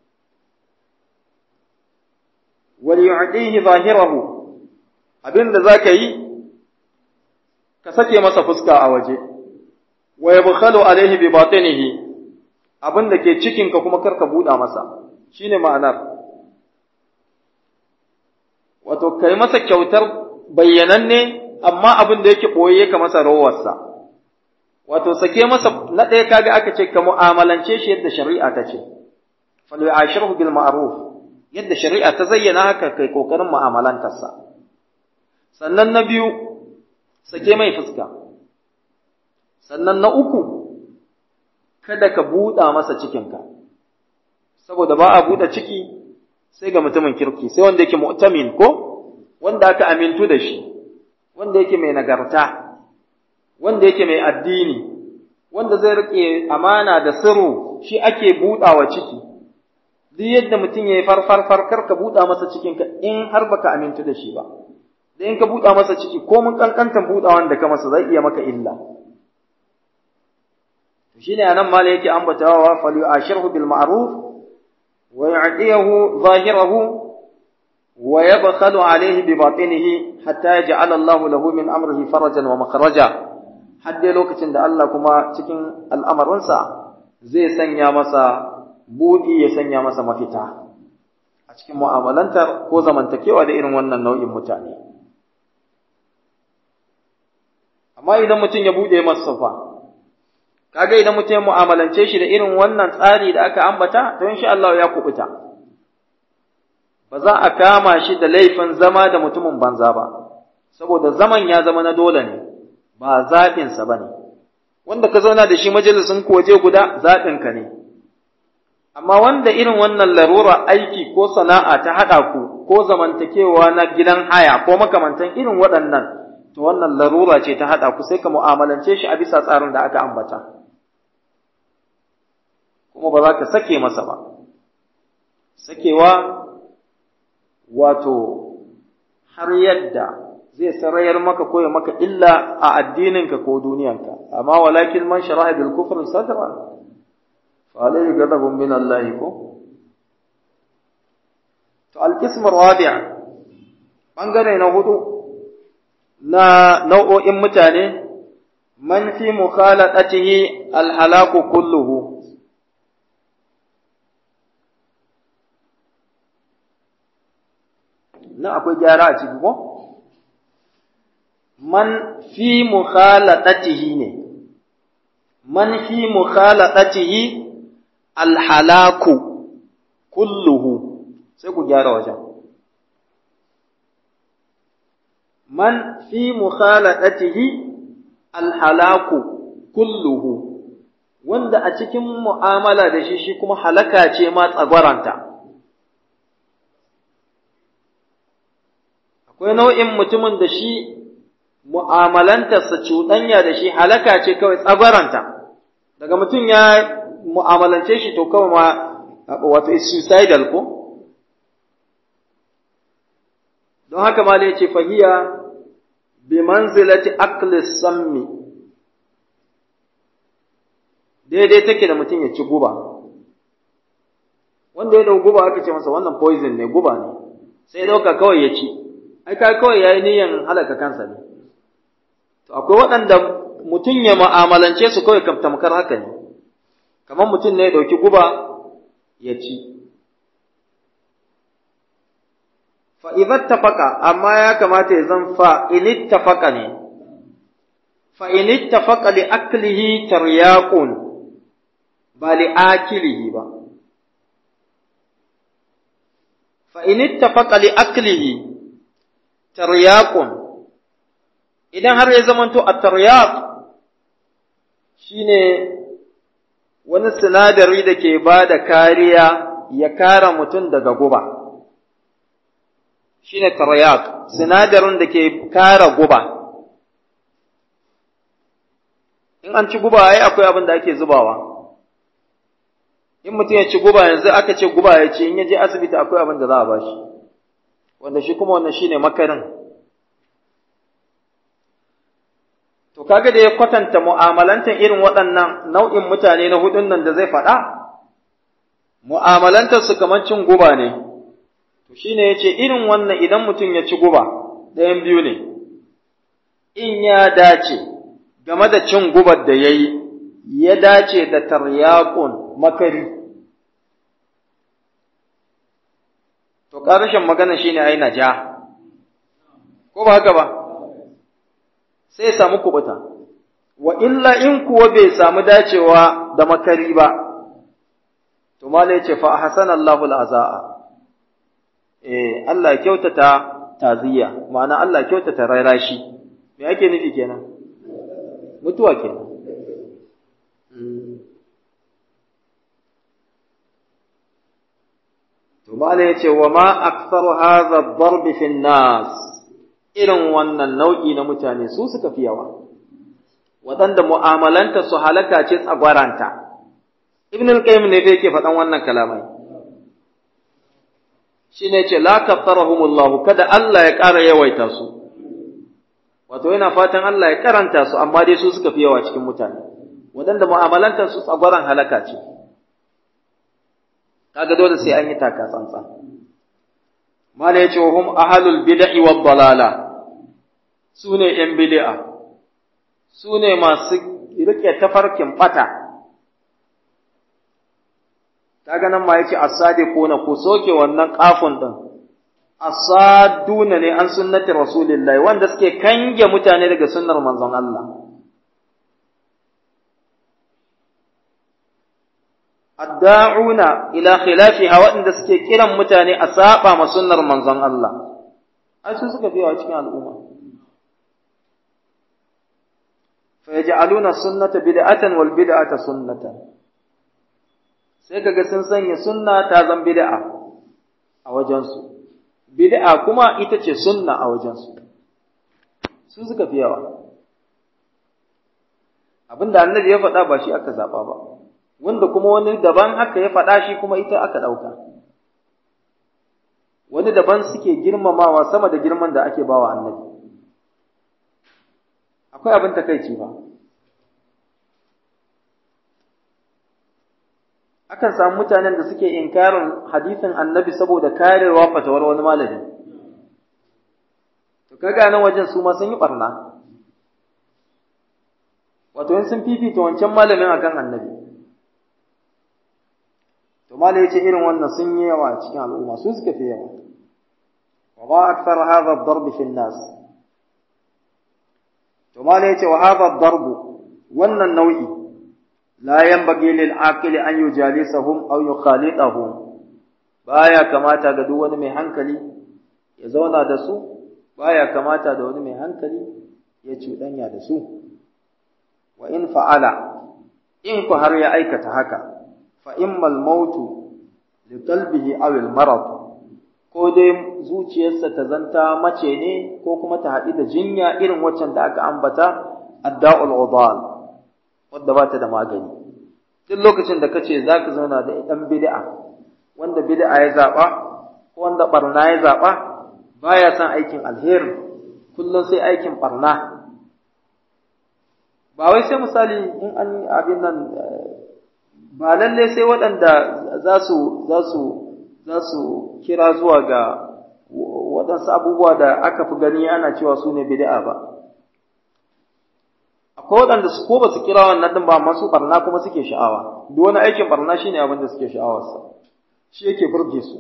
A: wal yu'dihi zahirahu abin da za ka yi ka sake masa fuska a waje wa yabkhalu alaihi bi batinihi abin da ke cikinka kuma karka buɗa masa shine ma'anar wato kai masa kyautar bayyananne amma abin da yake ɓoye ka masa rowarsa wato sake masa na ɗaya kaga aka ce ka mu'amalance shi yadda shari'a ta ce falyashirhu bil ma'ruf yadda shari'a ta zayyana haka kai kokarin mu'amalantarsa sannan na biyu sake mai fuska sannan na uku kada ka buɗa masa cikinka saboda ba a buɗe ciki sai ga mutumin kirki sai wanda yake mu'tamin ko wanda aka amintu da shi wanda yake mai nagarta wanda yake mai addini wanda zai rike amana da sirru shi ake buɗawa ciki duk yadda mutum ya yi farfar farkar ka buɗa masa cikinka in har baka amintu da shi ba da in ka buɗa masa ciki ko mun kankantan buɗawan da ka masa zai iya maka illa shine anan mala yake ambatawa fal yu'ashirhu bil ma'ruf wa yu'tiyahu zahirahu wa yabkhalu alayhi bi batinihi hatta yaj'al Allah lahu min amrihi farajan wa makhraja har dai lokacin da Allah kuma cikin al'amarinsa zai sanya masa buɗi ya sanya masa mafita a cikin mu'amalantar ko zamantakewa da irin wannan nau'in mutane amma idan mutum ya buɗe masa fa kaga idan mutum ya mu'amalance shi da irin wannan tsari da aka ambata to insha Allah ya kubuta ba za a kama shi da laifin zama da mutumin banza ba saboda zaman ya zama na dole ne ba zaɓinsa ba ne wanda ka zauna da shi majalisin ku waje guda zaɓinka ne amma wanda irin wannan larura aiki ko sana'a ta haɗa ku ko zamantakewa na gidan haya ko makamantan irin waɗannan to wannan larura ce ta haɗa ku sai ka mu'amalance shi a bisa tsarin da aka ambata kuma ba za ka sake masa ba sakewa wato har yadda zai sarayar maka ko ya maka illa a addininka ko duniyanka amma walakin man shara'a bil kufri sadra fa alayhi ghadabun min Allah ko to al qism rabi' bangare na hudu na nau'o'in mutane man fi mukhalatatihi al halaku kulluhu nan akwai gyara a ciki ko man fi mukhalatatihi ne man fi mukhalatatihi alhalaku kulluhu sai ku gyara wajen man fi mukhalatatihi alhalaku kulluhu wanda a cikin mu'amala da shi shi kuma halaka ce ma tsagwaranta akwai nau'in mutumin da shi mu'amalantarsa cuɗanya da shi halaka ce kawai tsagwaranta daga mutum ya mu'amalance shi to kawai ma wato is suicidal ko don haka ma da yace fahiya bi manzilati aqli sammi daidai take da mutum ya ci guba wanda ya dau guba aka ce masa wannan poison ne guba ne sai ya dauka kawai ya ci ai ka kawai yayi niyan halaka kansa ne to akwai waɗanda mutum ya mu'amalance su kawai tamkar haka ne kamar mutum ne ya ɗauki guba ya ci fa'izar tafaka amma ya kamata ya zan fa'init tafaka ne fa'init tafaka li aklihi taryaqun ba li akilihi ba fa'init tafaka li aklihi taryaqun idan har ya zamanto a taryaq shine wani sinadari da ke ba da kariya ya kara mutum daga guba shine taryaq sinadarin da ke kara guba in an ci guba ai akwai abin da ake zubawa in mutum ya ci guba yanzu aka ce guba ya ci in ya je asibiti akwai abin da za a bashi wanda shi kuma wannan shine makarin To kaga da ya kwatanta mu'amalantar irin waɗannan nau'in mutane na hudun nan da zai faɗa, mu'amalantar su kamar cin guba ne, to shi ne ya ce irin wannan idan mutum ya ci guba ɗayan biyu ne, in ya dace game da cin gubar da ya yi, ya dace da taryakun makari. To ƙarashin magana shi ne ai naja, ko ba haka ba sai ya samu kubuta wa illa in kuwa bai samu dacewa da makari ba to mala yace fa ahsana Allahu al-azaa eh Allah ya kyautata taziya ma'ana Allah ya kyautata rairashi me ake nufi kenan mutuwa kenan to mala yace wa ma aktharu hadha ad-darb fi an-nas irin wannan nau'i na mutane su suka fi yawa waɗanda mu'amalanta su halaka ce tsagwaranta ibn al-qayyim ne da yake faɗan wannan kalamai shine ce la kafarahumullah kada Allah ya ƙara yawaita su wato yana fatan Allah ya karanta su amma dai su suka fi yawa cikin mutane waɗanda mu'amalanta su tsagwaran halaka ce kaga dole sai an yi taka tsantsan mala yace wa hum ahlul bid'i wad dalala sune yan bid'a sune masu rike tafarkin bata kaga nan ma yace as-sadiquna ku soke wannan kafun din as-saduna ne an sunnati rasulillahi wanda suke kange mutane daga sunnar manzon Allah adda'una ila khilafiha waɗanda suke kiran mutane a saba ma sunnar manzon Allah ai su suka biya cikin al'umma fa yaj'aluna sunnata bid'atan wal bid'ata sunnatan sai kaga sun sanya sunna ta zan bid'a a wajen su bid'a kuma ita ce sunna a wajen su su suka fi yawa abinda annabi ya faɗa ba shi aka zaba ba wanda kuma wani daban haka ya faɗa shi kuma ita aka ɗauka. Wani daban suke girmamawa sama da girman da ake bawa annabi. Akwai abin takaici ba. Akan samu mutanen da suke inkarin hadisin annabi saboda karewa fatawar wani malami. To kaga nan wajen su ma sun yi ɓarna. Wato in sun fifita wancan malamin akan annabi. to mala yace irin wannan sun yi yawa cikin al'umma su suka fi yawa wa ma akthar hadha ad-darb fi an-nas to mala yace wa hadha ad-darb wannan nau'i la yanbaghi lil aqil an yujalisahum aw yukhalidahum baya kamata ga duk wani mai hankali ya zauna da su baya kamata da wani mai hankali ya cuɗanya da su wa in fa'ala in ku har ya aikata haka فإما الموت لقلبه أو المرض ko dai zuciyarsa ta zanta mace ne ko kuma ta haɗu da jinya irin waccan da aka ambata adda'ul udal wadda ba ta da magani duk lokacin da kace zaka zauna da ɗan bid'a wanda bid'a ya zaba ko wanda barna ya zaba baya son aikin alheri kullum sai aikin barna ba wai sai misali in an abin nan ba lalle sai waɗanda za su za su za su kira zuwa ga waɗansu abubuwa da aka fi gani ana cewa su ne bid'a ba akwai waɗanda su ko ba su kira wannan din ba amma su barna kuma suke sha'awa duk wani aikin barna shine abin da suke sha'awarsa shi yake burge su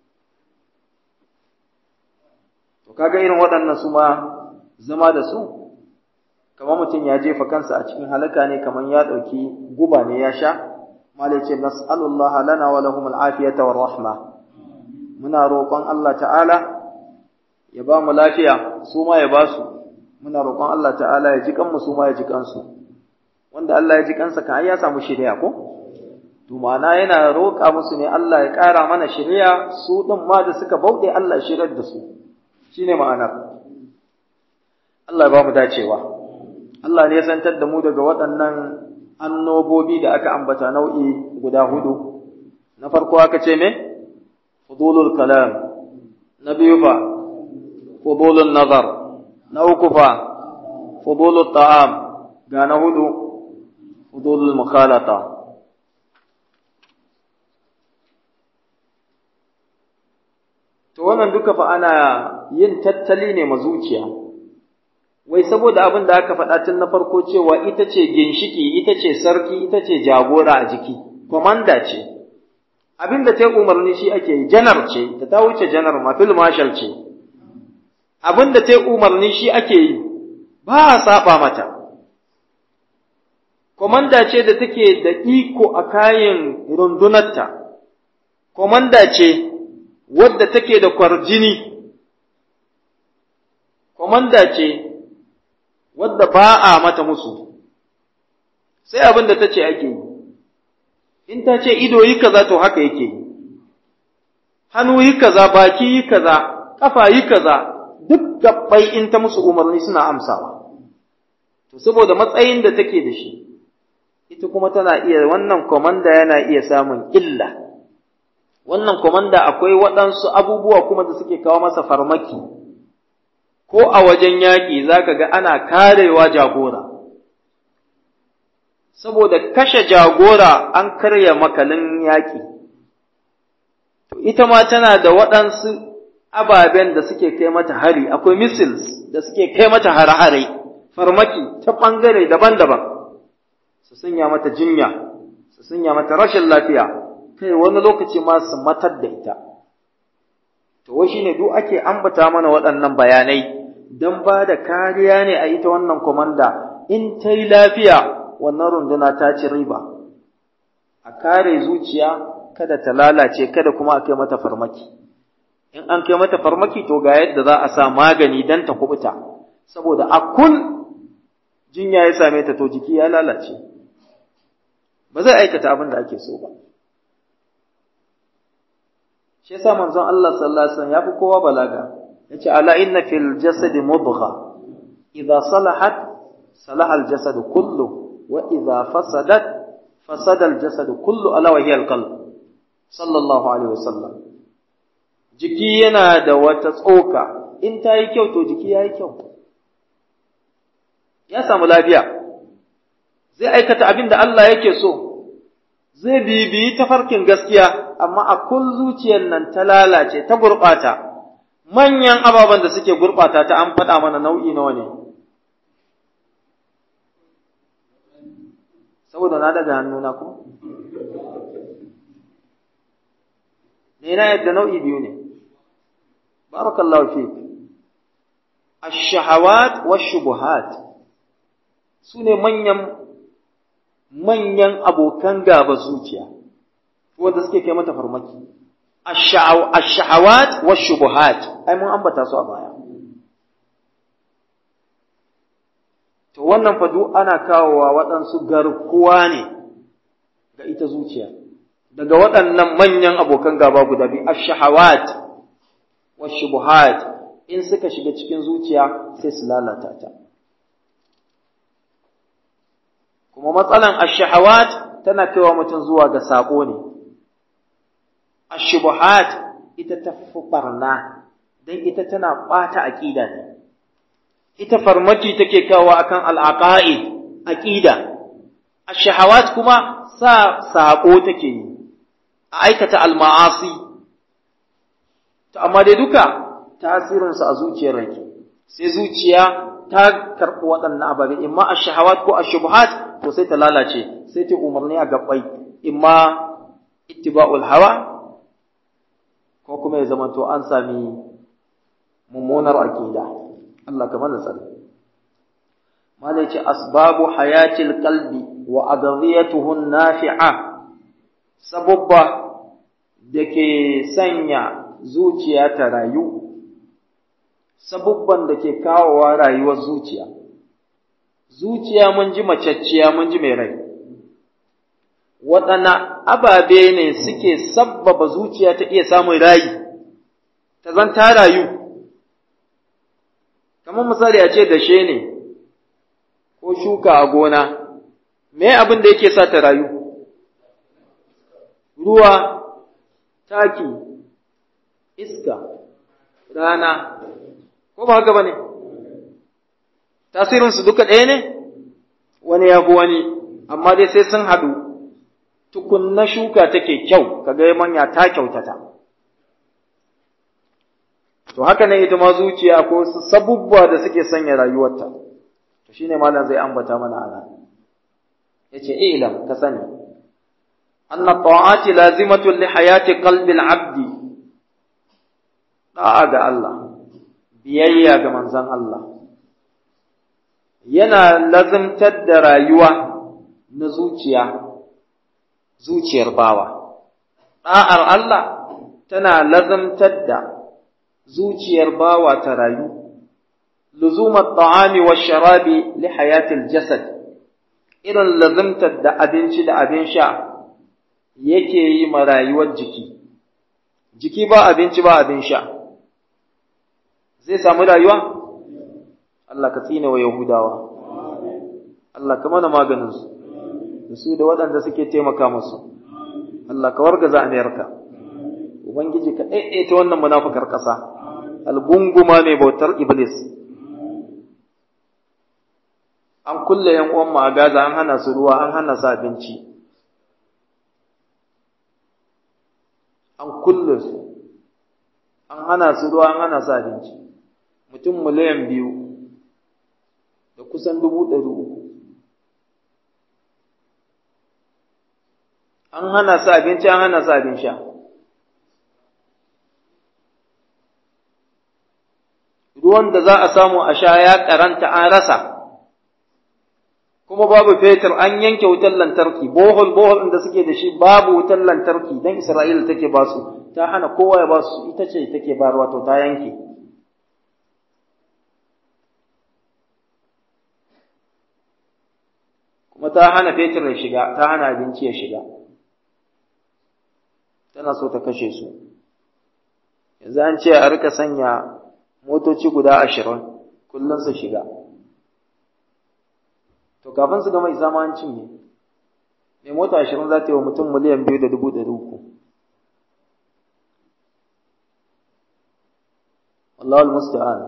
A: to kaga irin waɗannan su ma zama da su kamar mutum ya jefa kansa a cikin halaka ne kamar ya ɗauki guba ne ya sha malai ce nas'alullah lana wa lahum al'afiyata war rahma muna roƙon Allah ta'ala ya ba mu lafiya su ma ya ba su muna roƙon Allah ta'ala ya ji kanmu su ma ya ji kansu wanda Allah ya ji kansa kan ya samu shari'a ko to ma'ana yana roƙa musu ne Allah ya ƙara mana shari'a su din ma da suka bauɗe Allah ya shirar da su shine ma'anar Allah ya ba mu dacewa Allah ne ya santar da mu daga waɗannan annobobi da aka ambata nau'i guda hudu na farko aka ce me fudulul kalam na biyu fa fudulul nazar na uku fa fudulul ta'am ga na hudu fudulul mukhalata to wannan duka fa ana yin tattali ne ma zuciya wai saboda abin da aka faɗa tun na farko cewa ita ce ginshiki ita ce sarki ita ce jagora a jiki komanda ce abin da ta yi umarni shi ake yi janar ce ta ta wuce janar ma fil marshal ce abin da ta yi umarni shi ake yi ba a saba mata komanda ce da take da iko a kayan rundunarta komanda ce wadda take da kwarjini komanda ce wadda ba a mata musu sai abin da ta ce ake yi in ta ce ido yi kaza to haka yake yi hannu yi kaza baki yi kaza kafa yi kaza duk gabbai in ta musu umarni suna amsawa to saboda matsayin da take da shi ita kuma tana iya wannan komanda yana iya samun illa wannan komanda akwai waɗansu abubuwa kuma da suke kawo masa farmaki ko a wajen yaƙi zaka ga ana karewa jagora saboda kashe jagora an karya makalin yaƙi to ita ma tana da waɗansu ababen da suke kai mata hari akwai missiles da suke kai mata hare-hare farmaki ta ɓangare daban-daban su sanya mata jinya su sanya mata rashin lafiya kai wani lokaci ma su matar da ita to wai shine duk ake ambata mana waɗannan bayanai don ba da kariya ne a ita wannan komanda in ta yi lafiya wannan runduna ta ci riba a kare zuciya kada ta lalace kada kuma a kai mata farmaki in an kai mata farmaki to ga yadda za a sa magani don ta kubuta saboda a kun jinya ya same ta to jiki ya lalace ba zai aikata abin da ake so ba shi yasa manzon Allah sallallahu alaihi wasallam yafi kowa balaga yace ala inna fil jasad mudgha idza salahat salaha al jasad kullu wa idza fasadat fasada al jasad kullu ala wa hiya al qalb sallallahu alaihi wasallam jiki yana da wata tsoka in ta yi kyau to jiki ya yi kyau ya samu lafiya zai aikata abin da Allah yake so zai bibiyi tafarkin gaskiya amma a kun zuciyar nan ta lalace ta gurɓata manyan ababen da suke gurɓata ta an faɗa mana nau'i nawa ne saboda na daga hannuna ko ne na yadda nau'i biyu ne barakallahu fik ash-shahawat wash-shubuhat sune manyan manyan abokan gaba zuciya wanda suke kai mata farmaki ash-shahawat wash-shubuhat ai mun ambata su a baya to wannan fa duk ana kawowa waɗansu garkuwa ne ga ita zuciya daga waɗannan manyan abokan gaba guda biyu ash-shahawat wash-shubuhat in suka shiga cikin zuciya sai su lalata ta kuma matsalan ash-shahawat tana kaiwa mutum zuwa ga sako ne ash-shubuhat ita ta fi barna dan ita tana bata aqida ne ita farmaki take kawo akan al-aqaid aqida ash-shahawat kuma sa sako take yi a aikata al-ma'asi to amma dai duka tasirinsu a zuciyar rake sai zuciya ta karɓi waɗannan ababe imma a shahawat ko a shubuhat to sai ta lalace sai ta umarni a gabbai imma ittiba'ul hawa ko kuma ya zama to an sami mummunar aqida Allah ka mana tsari malai ce asbabu hayatil qalbi wa adghiyatuhu nafi'a sababba da ke sanya zuciya ta rayu sabubban da ke kawowa rayuwar zuciya zuciya mun ji macacciya mun ji mai rai waɗanne ababe ne suke sabbaba zuciya ta iya samun rayi ta zan ta rayu kamar misali a ce dashe ne ko shuka a gona me abin da yake sa ta rayu ruwa taki iska rana ko ba haka ba ne tasirinsu duka ɗaya ne wani ya fi wani amma dai sai sun haɗu tukunna shuka take kyau kaga manya ta kyautata to haka ne ita ma zuciya ko su sabubba da suke sanya rayuwarta to shine malam zai ambata mana ana yace ilam ka sani anna ta'ati lazimatun li hayati qalbi al-'abdi da'a ga Allah biyayya ga manzon Allah yana lazimtar da rayuwa na zuciya zuciyar bawa ɗa'ar Allah tana lazimtar da zuciyar bawa ta rayu luzumar ta'ami wa sharabi li hayatil jasad irin lazimtar da abinci da abin sha yake yi ma rayuwar jiki jiki ba abinci ba abin sha zai samu rayuwa Allah ka tsine wa Yahudawa Allah ka mana maganin su da su da waɗanda suke taimaka musu Allah ka wargaza Amerika Ubangiji ka ɗaiɗaita wannan munafukar ƙasa algunguma mai bautar Iblis an kulle yan uwan mu a Gaza an hana su ruwa an hana su abinci an kulle su an hana su ruwa an hana su abinci mutum miliyan biyu da kusan dubu ɗari uku an hana su abinci an hana su abin sha ruwan da za a samu a sha ya karanta an rasa kuma babu fetur an yanke wutar lantarki bohol bohol da suke da shi babu wutar lantarki dan Isra'ila take ba su ta hana kowa ya ba su ita ce take bayarwa to ta yanke kuma ta hana fetur ya shiga ta hana abinci ya shiga tana so ta kashe su yanzu an ce a rika sanya motoci guda ashirin kullum su shiga to kafin su gama isa ma an cinye mai mota ashirin za ta yi wa mutum miliyan biyu da dubu ɗari uku Allah al-musta'an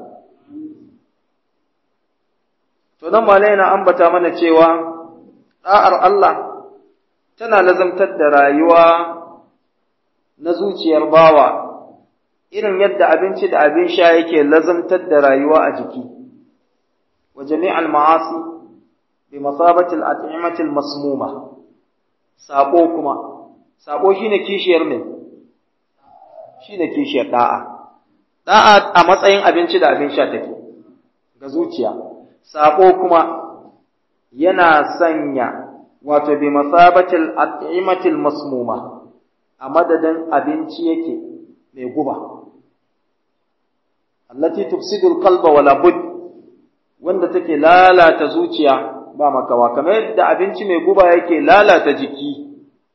A: to nan ma yana ambata mana cewa da'ar Allah tana lazamtar da rayuwa na zuciyar bawa irin yadda abinci da abin sha yake lazamtar da rayuwa a jiki wa jami'al ma'asi bi masabati al-at'imati al-masmuma sabo kuma sabo shine kishiyar me shine kishiyar da'a da'a a matsayin abinci da abin sha take ga zuciya sabo kuma yana sanya wato bi masabati al-at'imati al-masmuma a madadin abinci yake mai guba allati tufsidu al-qalba wala bud wanda take lalata zuciya ba makawa kamar yadda abinci mai guba yake lalata jiki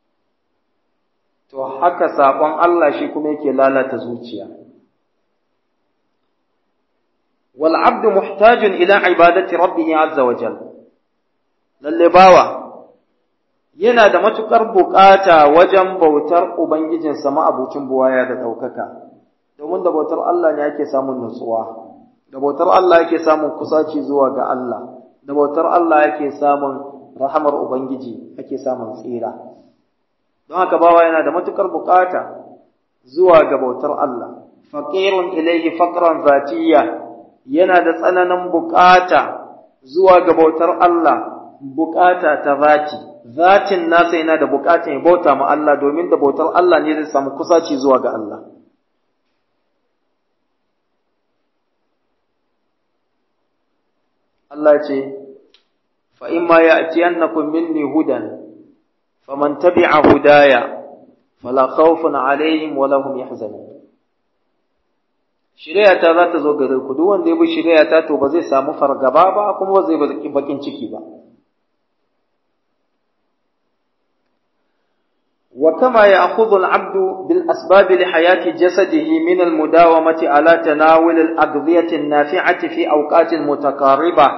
A: to haka sakon Allah shi kuma yake lalata zuciya wal abdu muhtajun ila ibadati rabbih azza wa jalla lalle bawa yana da matukar bukata wajen bautar ubangijinsa ma'abucin buwaya da daukaka domin da bautar Allah ne ake samun nutsuwa da bautar Allah yake samun kusaci zuwa ga Allah da bautar Allah yake samun rahamar Ubangiji ake samun tsira. Don haka bawa yana da matukar bukata zuwa ga bautar Allah, faƙirun ilaihi faƙran zatiyya yana da tsananin bukata zuwa ga bautar Allah, bukata ta zati, zatin nasa yana da bukata ya bauta ma Allah domin da bautar Allah ne zai samu kusaci zuwa ga Allah. Allah ce, فإما يأتينكم مني هدى فمن تبع هدايا فلا خوف عليهم ولا هم يحزنون shirya ta za ta zo gare ku duk wanda ya bi shirya ta to ba zai samu fargaba ba kuma ba zai bakin ciki ba wa kama ya'khudhu al-'abdu bil asbab li hayati jasadihi min al-mudawamati ala tanawul al-aghdhiyati an-nafi'ati fi awqatin mutaqarribah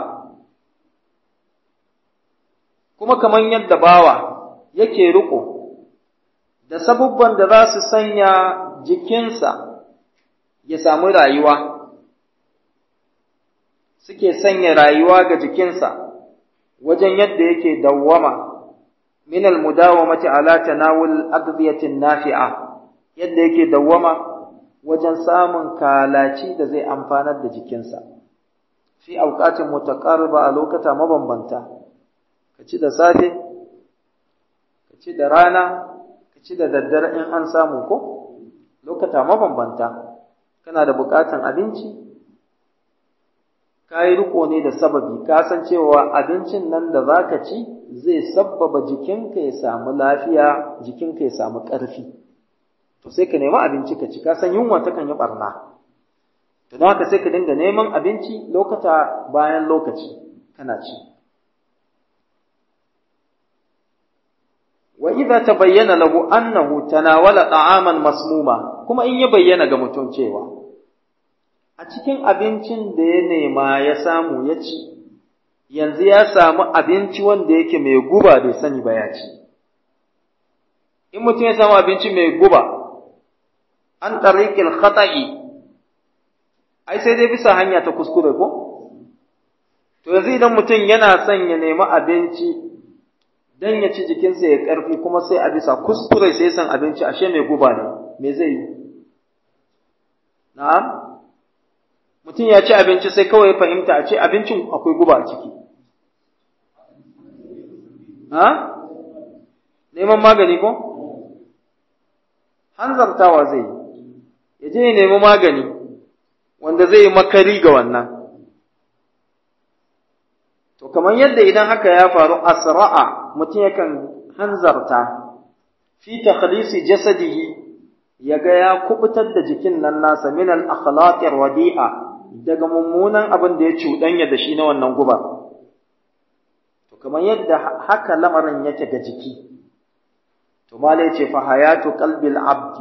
A: kuma kamar yadda bawa yake riko da sabubban da za su sanya jikinsa ya samu rayuwa suke sanya rayuwa ga jikinsa wajen yadda yake dawwama min almudawamati ala tanawul aghdhiyatin nafi'a yadda yake dawwama wajen samun kalaci da zai amfanar da jikinsa fi auqatin mutaqarriba a lokata mabambanta ka ci da safe ka ci da rana ka ci da daddare in an samu ko lokata mabambanta kana da buƙatan abinci ka yi riko ne da sababi ka san cewa abincin nan da za ka ci zai sabbaba jikinka ya samu lafiya jikinka ya samu ƙarfi to sai ka nemi abinci ka ci ka san yunwa takan yi ɓarna to don haka sai ka dinga neman abinci lokata bayan lokaci kana ci wa idza tabayyana lahu annahu tanawala ta'aman masmuma kuma in ya bayyana ga mutum cewa a cikin abincin da ya nema ya samu ya ci yanzu ya samu abinci wanda yake mai guba bai sani ba ya ci in mutum ya samu abinci mai guba an tariqil khata'i ai sai dai bisa hanya ta kuskure ko to yanzu idan mutum yana son ya nemi abinci dan ya ci jikinsa ya karfi kuma sai a bisa kuskure sai san abinci ashe mai guba ne me zai yi na'am mutum ya ci abinci sai kawai ya fahimta a ce abincin akwai guba a ciki ha neman magani ko hanzartawa zai yi ya je ya nemi magani wanda zai yi makari ga wannan to kamar yadda idan haka ya faru asra'a mutum yakan hanzarta fi takhlisi jasadihi yaga ya kubutar da jikin nan nasa min al akhlaqir wadi'a daga mummunan abin da ya cuɗanya da shi na wannan guba to kamar yadda haka lamarin yake ga jiki to mala yace fa hayatu qalbil abdi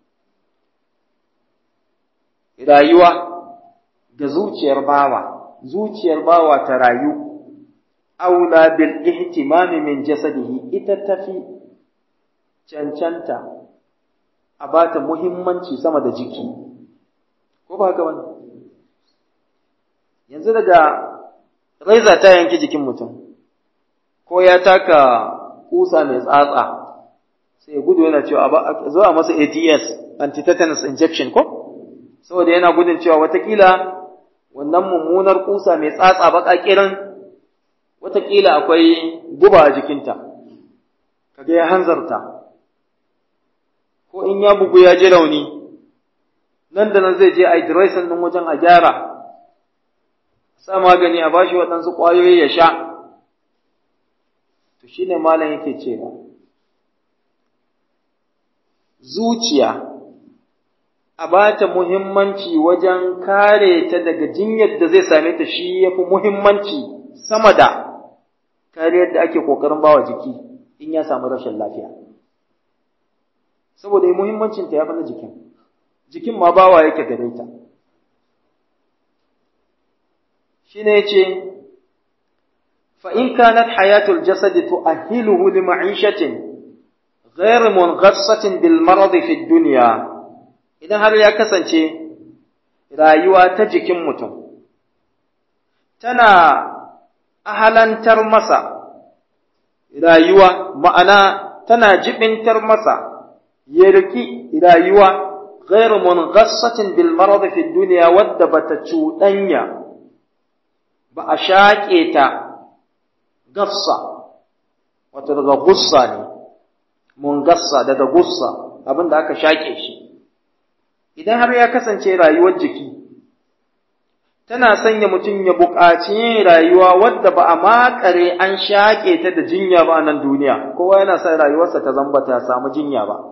A: rayuwa ga zuciyar bawa zuciyar bawa ta rayu aula bil ihtimami min jasadihi ita tafi cancanta a bata muhimmanci sama da jiki ko ba haka wani yanzu daga raiza ta yanki jikin mutum ko ya taka kusa mai tsatsa sai gudu yana cewa a zo a masa ATS anti-tetanus injection ko saboda yana gudun cewa watakila wannan mummunar kusa mai tsatsa baka kiran watakila akwai guba a jikinta kaga ya hanzarta ko in ya bugu ya ji rauni nan da nan zai je a dressing din wajen a gyara sa magani a bashi waɗansu ƙwayoyi ya sha to shine malam yake cewa zuciya a bata muhimmanci wajen kare ta daga jinyar da zai same ta shi yafi muhimmanci sama da kariyar da ake kokarin bawa jiki in ya samu rashin lafiya saboda muhimmancin ta yafi na jikin jikin ma bawa yake gare ta shine yace fa in kanat hayatul jasadi tu'ahhiluhu li ma'ishatin ghayr munghassatin bil marad fi dunya idan har ya kasance rayuwa ta jikin mutum tana ahalantar masa rayuwa ma'ana tana jibintar masa ya riki rayuwa غير منغصة بالمرض في الدنيا ود بتشودنيا بأشاكيتا غصة وتدغى غصة منغصة daga غصة abin da aka shaƙe shi idan har ya kasance rayuwar jiki tana sanya mutum ya buƙaci yin rayuwa wadda ba a makare an shaƙe ta da jinya ba nan duniya kowa yana son rayuwarsa ta zamba ta samu jinya ba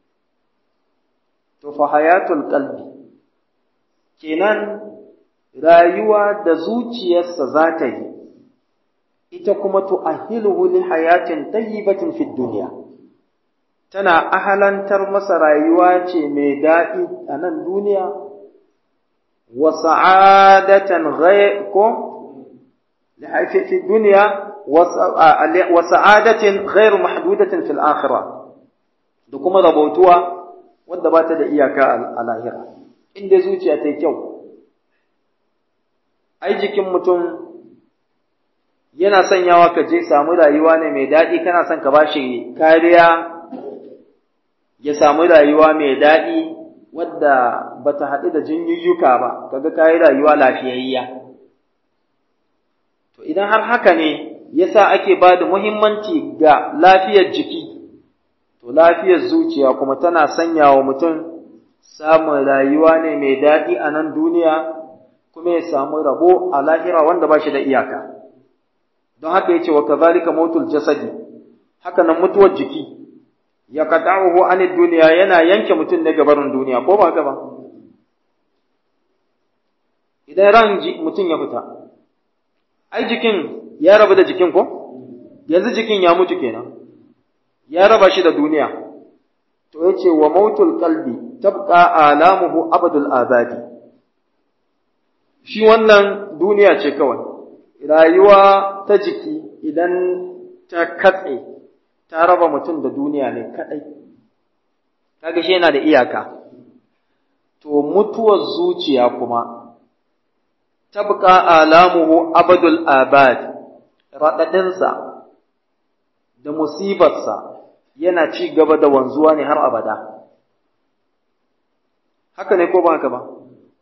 A: to fa hayatul qalbi kenan rayuwa da zuciyarsa za ta yi ita kuma tu'ahiluhu li hayatin tayyibatin fid dunya tana ahalantar masa rayuwa ce mai daɗi a nan duniya wa sa'adatan ghayko fi fi dunya wa sa'adatin ghayr mahdudatin fil akhirah da kuma rabautuwa wadda ba ta da iyaka a lahira inda zuciya ta yi kyau ai jikin mutum yana sanyawa ka je samu rayuwa ne mai daɗi kana son ka bashi kariya ya samu rayuwa mai daɗi wadda ba ta haɗu da jinyayyuka ba kaga kayi rayuwa lafiyayya to idan har haka ne yasa ake ba da muhimmanci ga lafiyar jiki to lafiyar zuciya kuma tana sanya wa mutum samun rayuwa ne mai daɗi a nan duniya kuma ya samu rabo a lahira wanda ba shi da iyaka don haka yace wa kadhalika mautul jasadi haka nan mutuwar jiki ya qata'uhu an duniya yana yanke mutum daga barin duniya ko ba haka ba idan ran mutum ya fita ai jikin ya rabu da jikin ko yanzu jikin ya mutu kenan ya raba shi da duniya to yace wa mautul qalbi tabqa alamuhu abadul abadi shi wannan duniya ce kawai rayuwa ta jiki idan ta katse ta raba mutum da duniya ne kadai kaga shi yana da iyaka to mutuwar zuciya kuma tabqa alamuhu abadul abad radadinsa da musibarsa yana ci gaba da wanzuwa ne har abada haka ne ko ba haka ba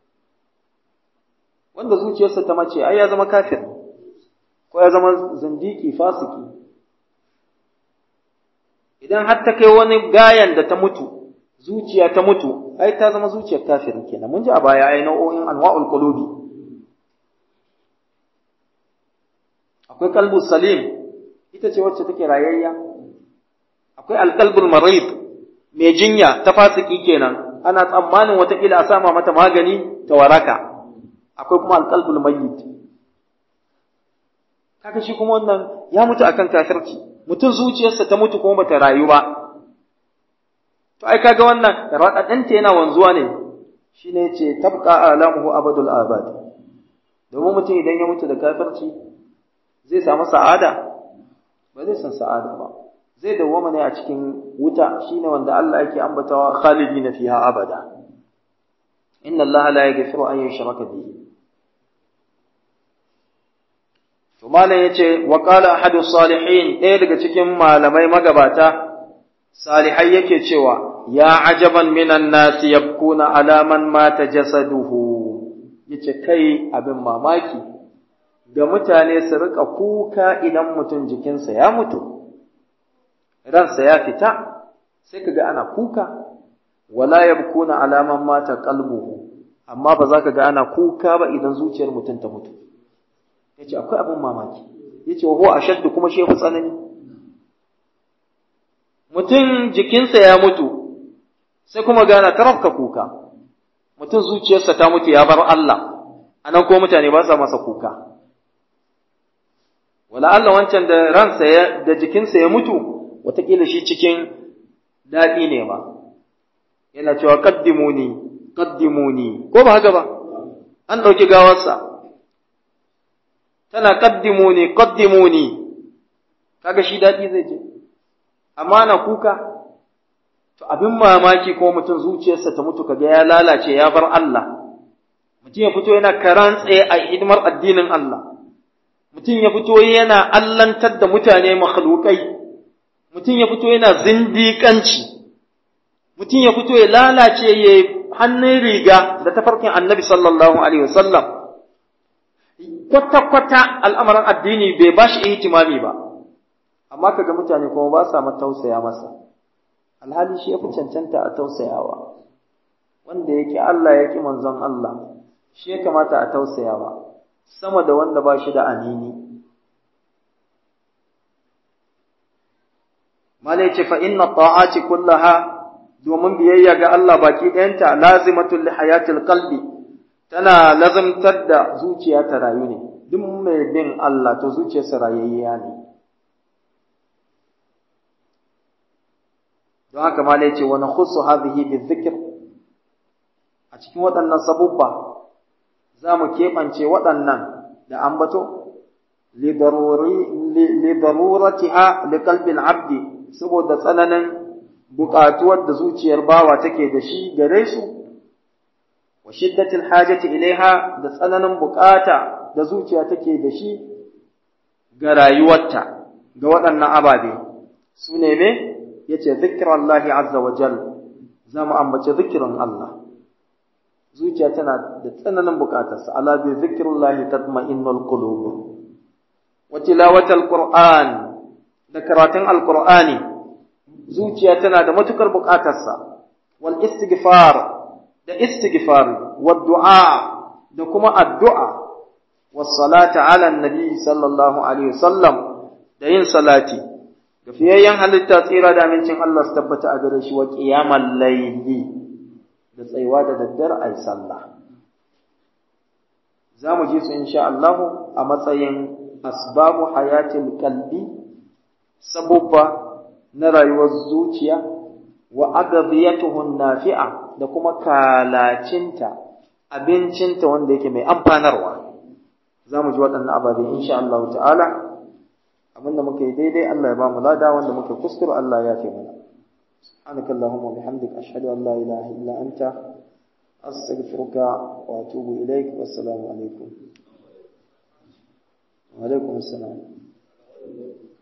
A: wanda zuciyarsa ta mace ai ya zama kafir ko ya zama zindiki fasiki idan har ta kai wani gayan da ta mutu zuciya ta mutu ai ta zama zuciyar kafirin kenan mun ji a baya ai nau'o'in anwa'ul qulubi akwai qalbu salim ita ce wacce take rayayya akwai alqalbul marid mai jinya ta fasiki kenan ana tsammanin watakila a sama mata magani ta waraka akwai kuma alqalbul mayyit kaga shi kuma wannan ya mutu akan kafirci mutum zuciyarsa ta mutu kuma bata rayu ba to ai kaga wannan radadanta yana wanzuwa ne shine yace tabqa alamuhu abadul abad domin mutum idan ya mutu da kafirci zai samu sa'ada ba zai san sa'ada ba zai dawwama ne a cikin wuta shine wanda Allah yake ambatawa khalidina fiha abada inna Allah la yaghfiru an yushraka bihi to malam yace wa qala ahadu salihin ɗaya daga cikin malamai magabata salihai yake cewa ya ajaban minan nasi yabkuna ala man mata jasaduhu yace kai abin mamaki da mutane su rika kuka idan mutum jikinsa ya mutu ransa ya fita sai kaga ana kuka wala yabkuna ala man mata qalbuhu amma ba za ka ga ana kuka ba idan zuciyar mutum ta mutu yace akwai abin mamaki yace wa huwa ashaddu kuma shi tsanani mutum jikinsa ya mutu sai kuma gana tarafka kuka mutum zuciyarsa ta mutu ya bar Allah anan ko mutane ba sa masa kuka wala Allah wancan da ransa ya da jikinsa ya mutu watakila shi cikin daɗi ne ba yana cewa qaddimuni qaddimuni ko ba haka ba an ɗauki gawarsa tana qaddimuni qaddimuni kaga shi daɗi zai je amma na kuka to abin mamaki ko mutum zuciyarsa ta mutu kaga ya lalace ya bar Allah mutum ya fito yana karan tsaye a hidimar addinin Allah mutum ya fito yana allantar da mutane makhlukai mutum ya fito yana zindiƙanci mutum ya fito ya lalace ya hannun riga da tafarkin annabi sallallahu alaihi wasallam kwata-kwata al'amarin addini bai ba shi ihtimami ba amma kaga mutane kuma ba sa tausaya masa alhali shi ya fi cancanta a tausayawa wanda yake Allah yake manzon Allah shi ya kamata a tausayawa sama da wanda ba shi da anini malai ce fa inna ta'ati kullaha domin biyayya ga Allah baki ɗayanta lazimatul li hayatil qalbi tana lazamtar da zuciya ta rayu ne duk mai bin Allah to zuciyarsa rayayya ne don haka ma ce wa nakhussu hadhihi bizikr a cikin waɗannan sabubba za mu keɓance waɗannan da ambato li daruratiha li qalbi al-abdi saboda tsananin buƙatuwar da zuciyar bawa take da shi gare su wa shiddatil hajati ilaiha da tsananin buƙata da zuciya take da shi ga rayuwarta ga waɗannan ababe su ne me yace zikrullahi azza wa jal za mu ambace zikirin Allah zuciya tana da tsananin buƙatarsa ala bi zikrullahi tatma'innul qulub wa tilawatal qur'an da karatun alqur'ani zuciya tana da matukar buƙatarsa wal istighfar da istighfar wa du'a da kuma addu'a wassalata ala nabi sallallahu alaihi wasallam da yin salati ga fiyayyen halitta tsira da amincin Allah su tabbata a gare shi wa qiyamal layli da tsayuwa da daddare ai sallah za mu ji su insha Allah a matsayin asbabu hayatil qalbi sabubba na rayuwar zuciya wa agadiyatuhun nafi'a da kuma kalacinta abincinta wanda yake mai amfanarwa za mu ji waɗannan ababe insha Allah ta'ala abinda muka yi daidai Allah ya ba mu lada wanda muka kuskure Allah ya fi mana سبحانك اللهم وبحمدك أشهد أن لا إله إلا أنت أستغفرك وأتوب إليك والسلام عليكم وعليكم السلام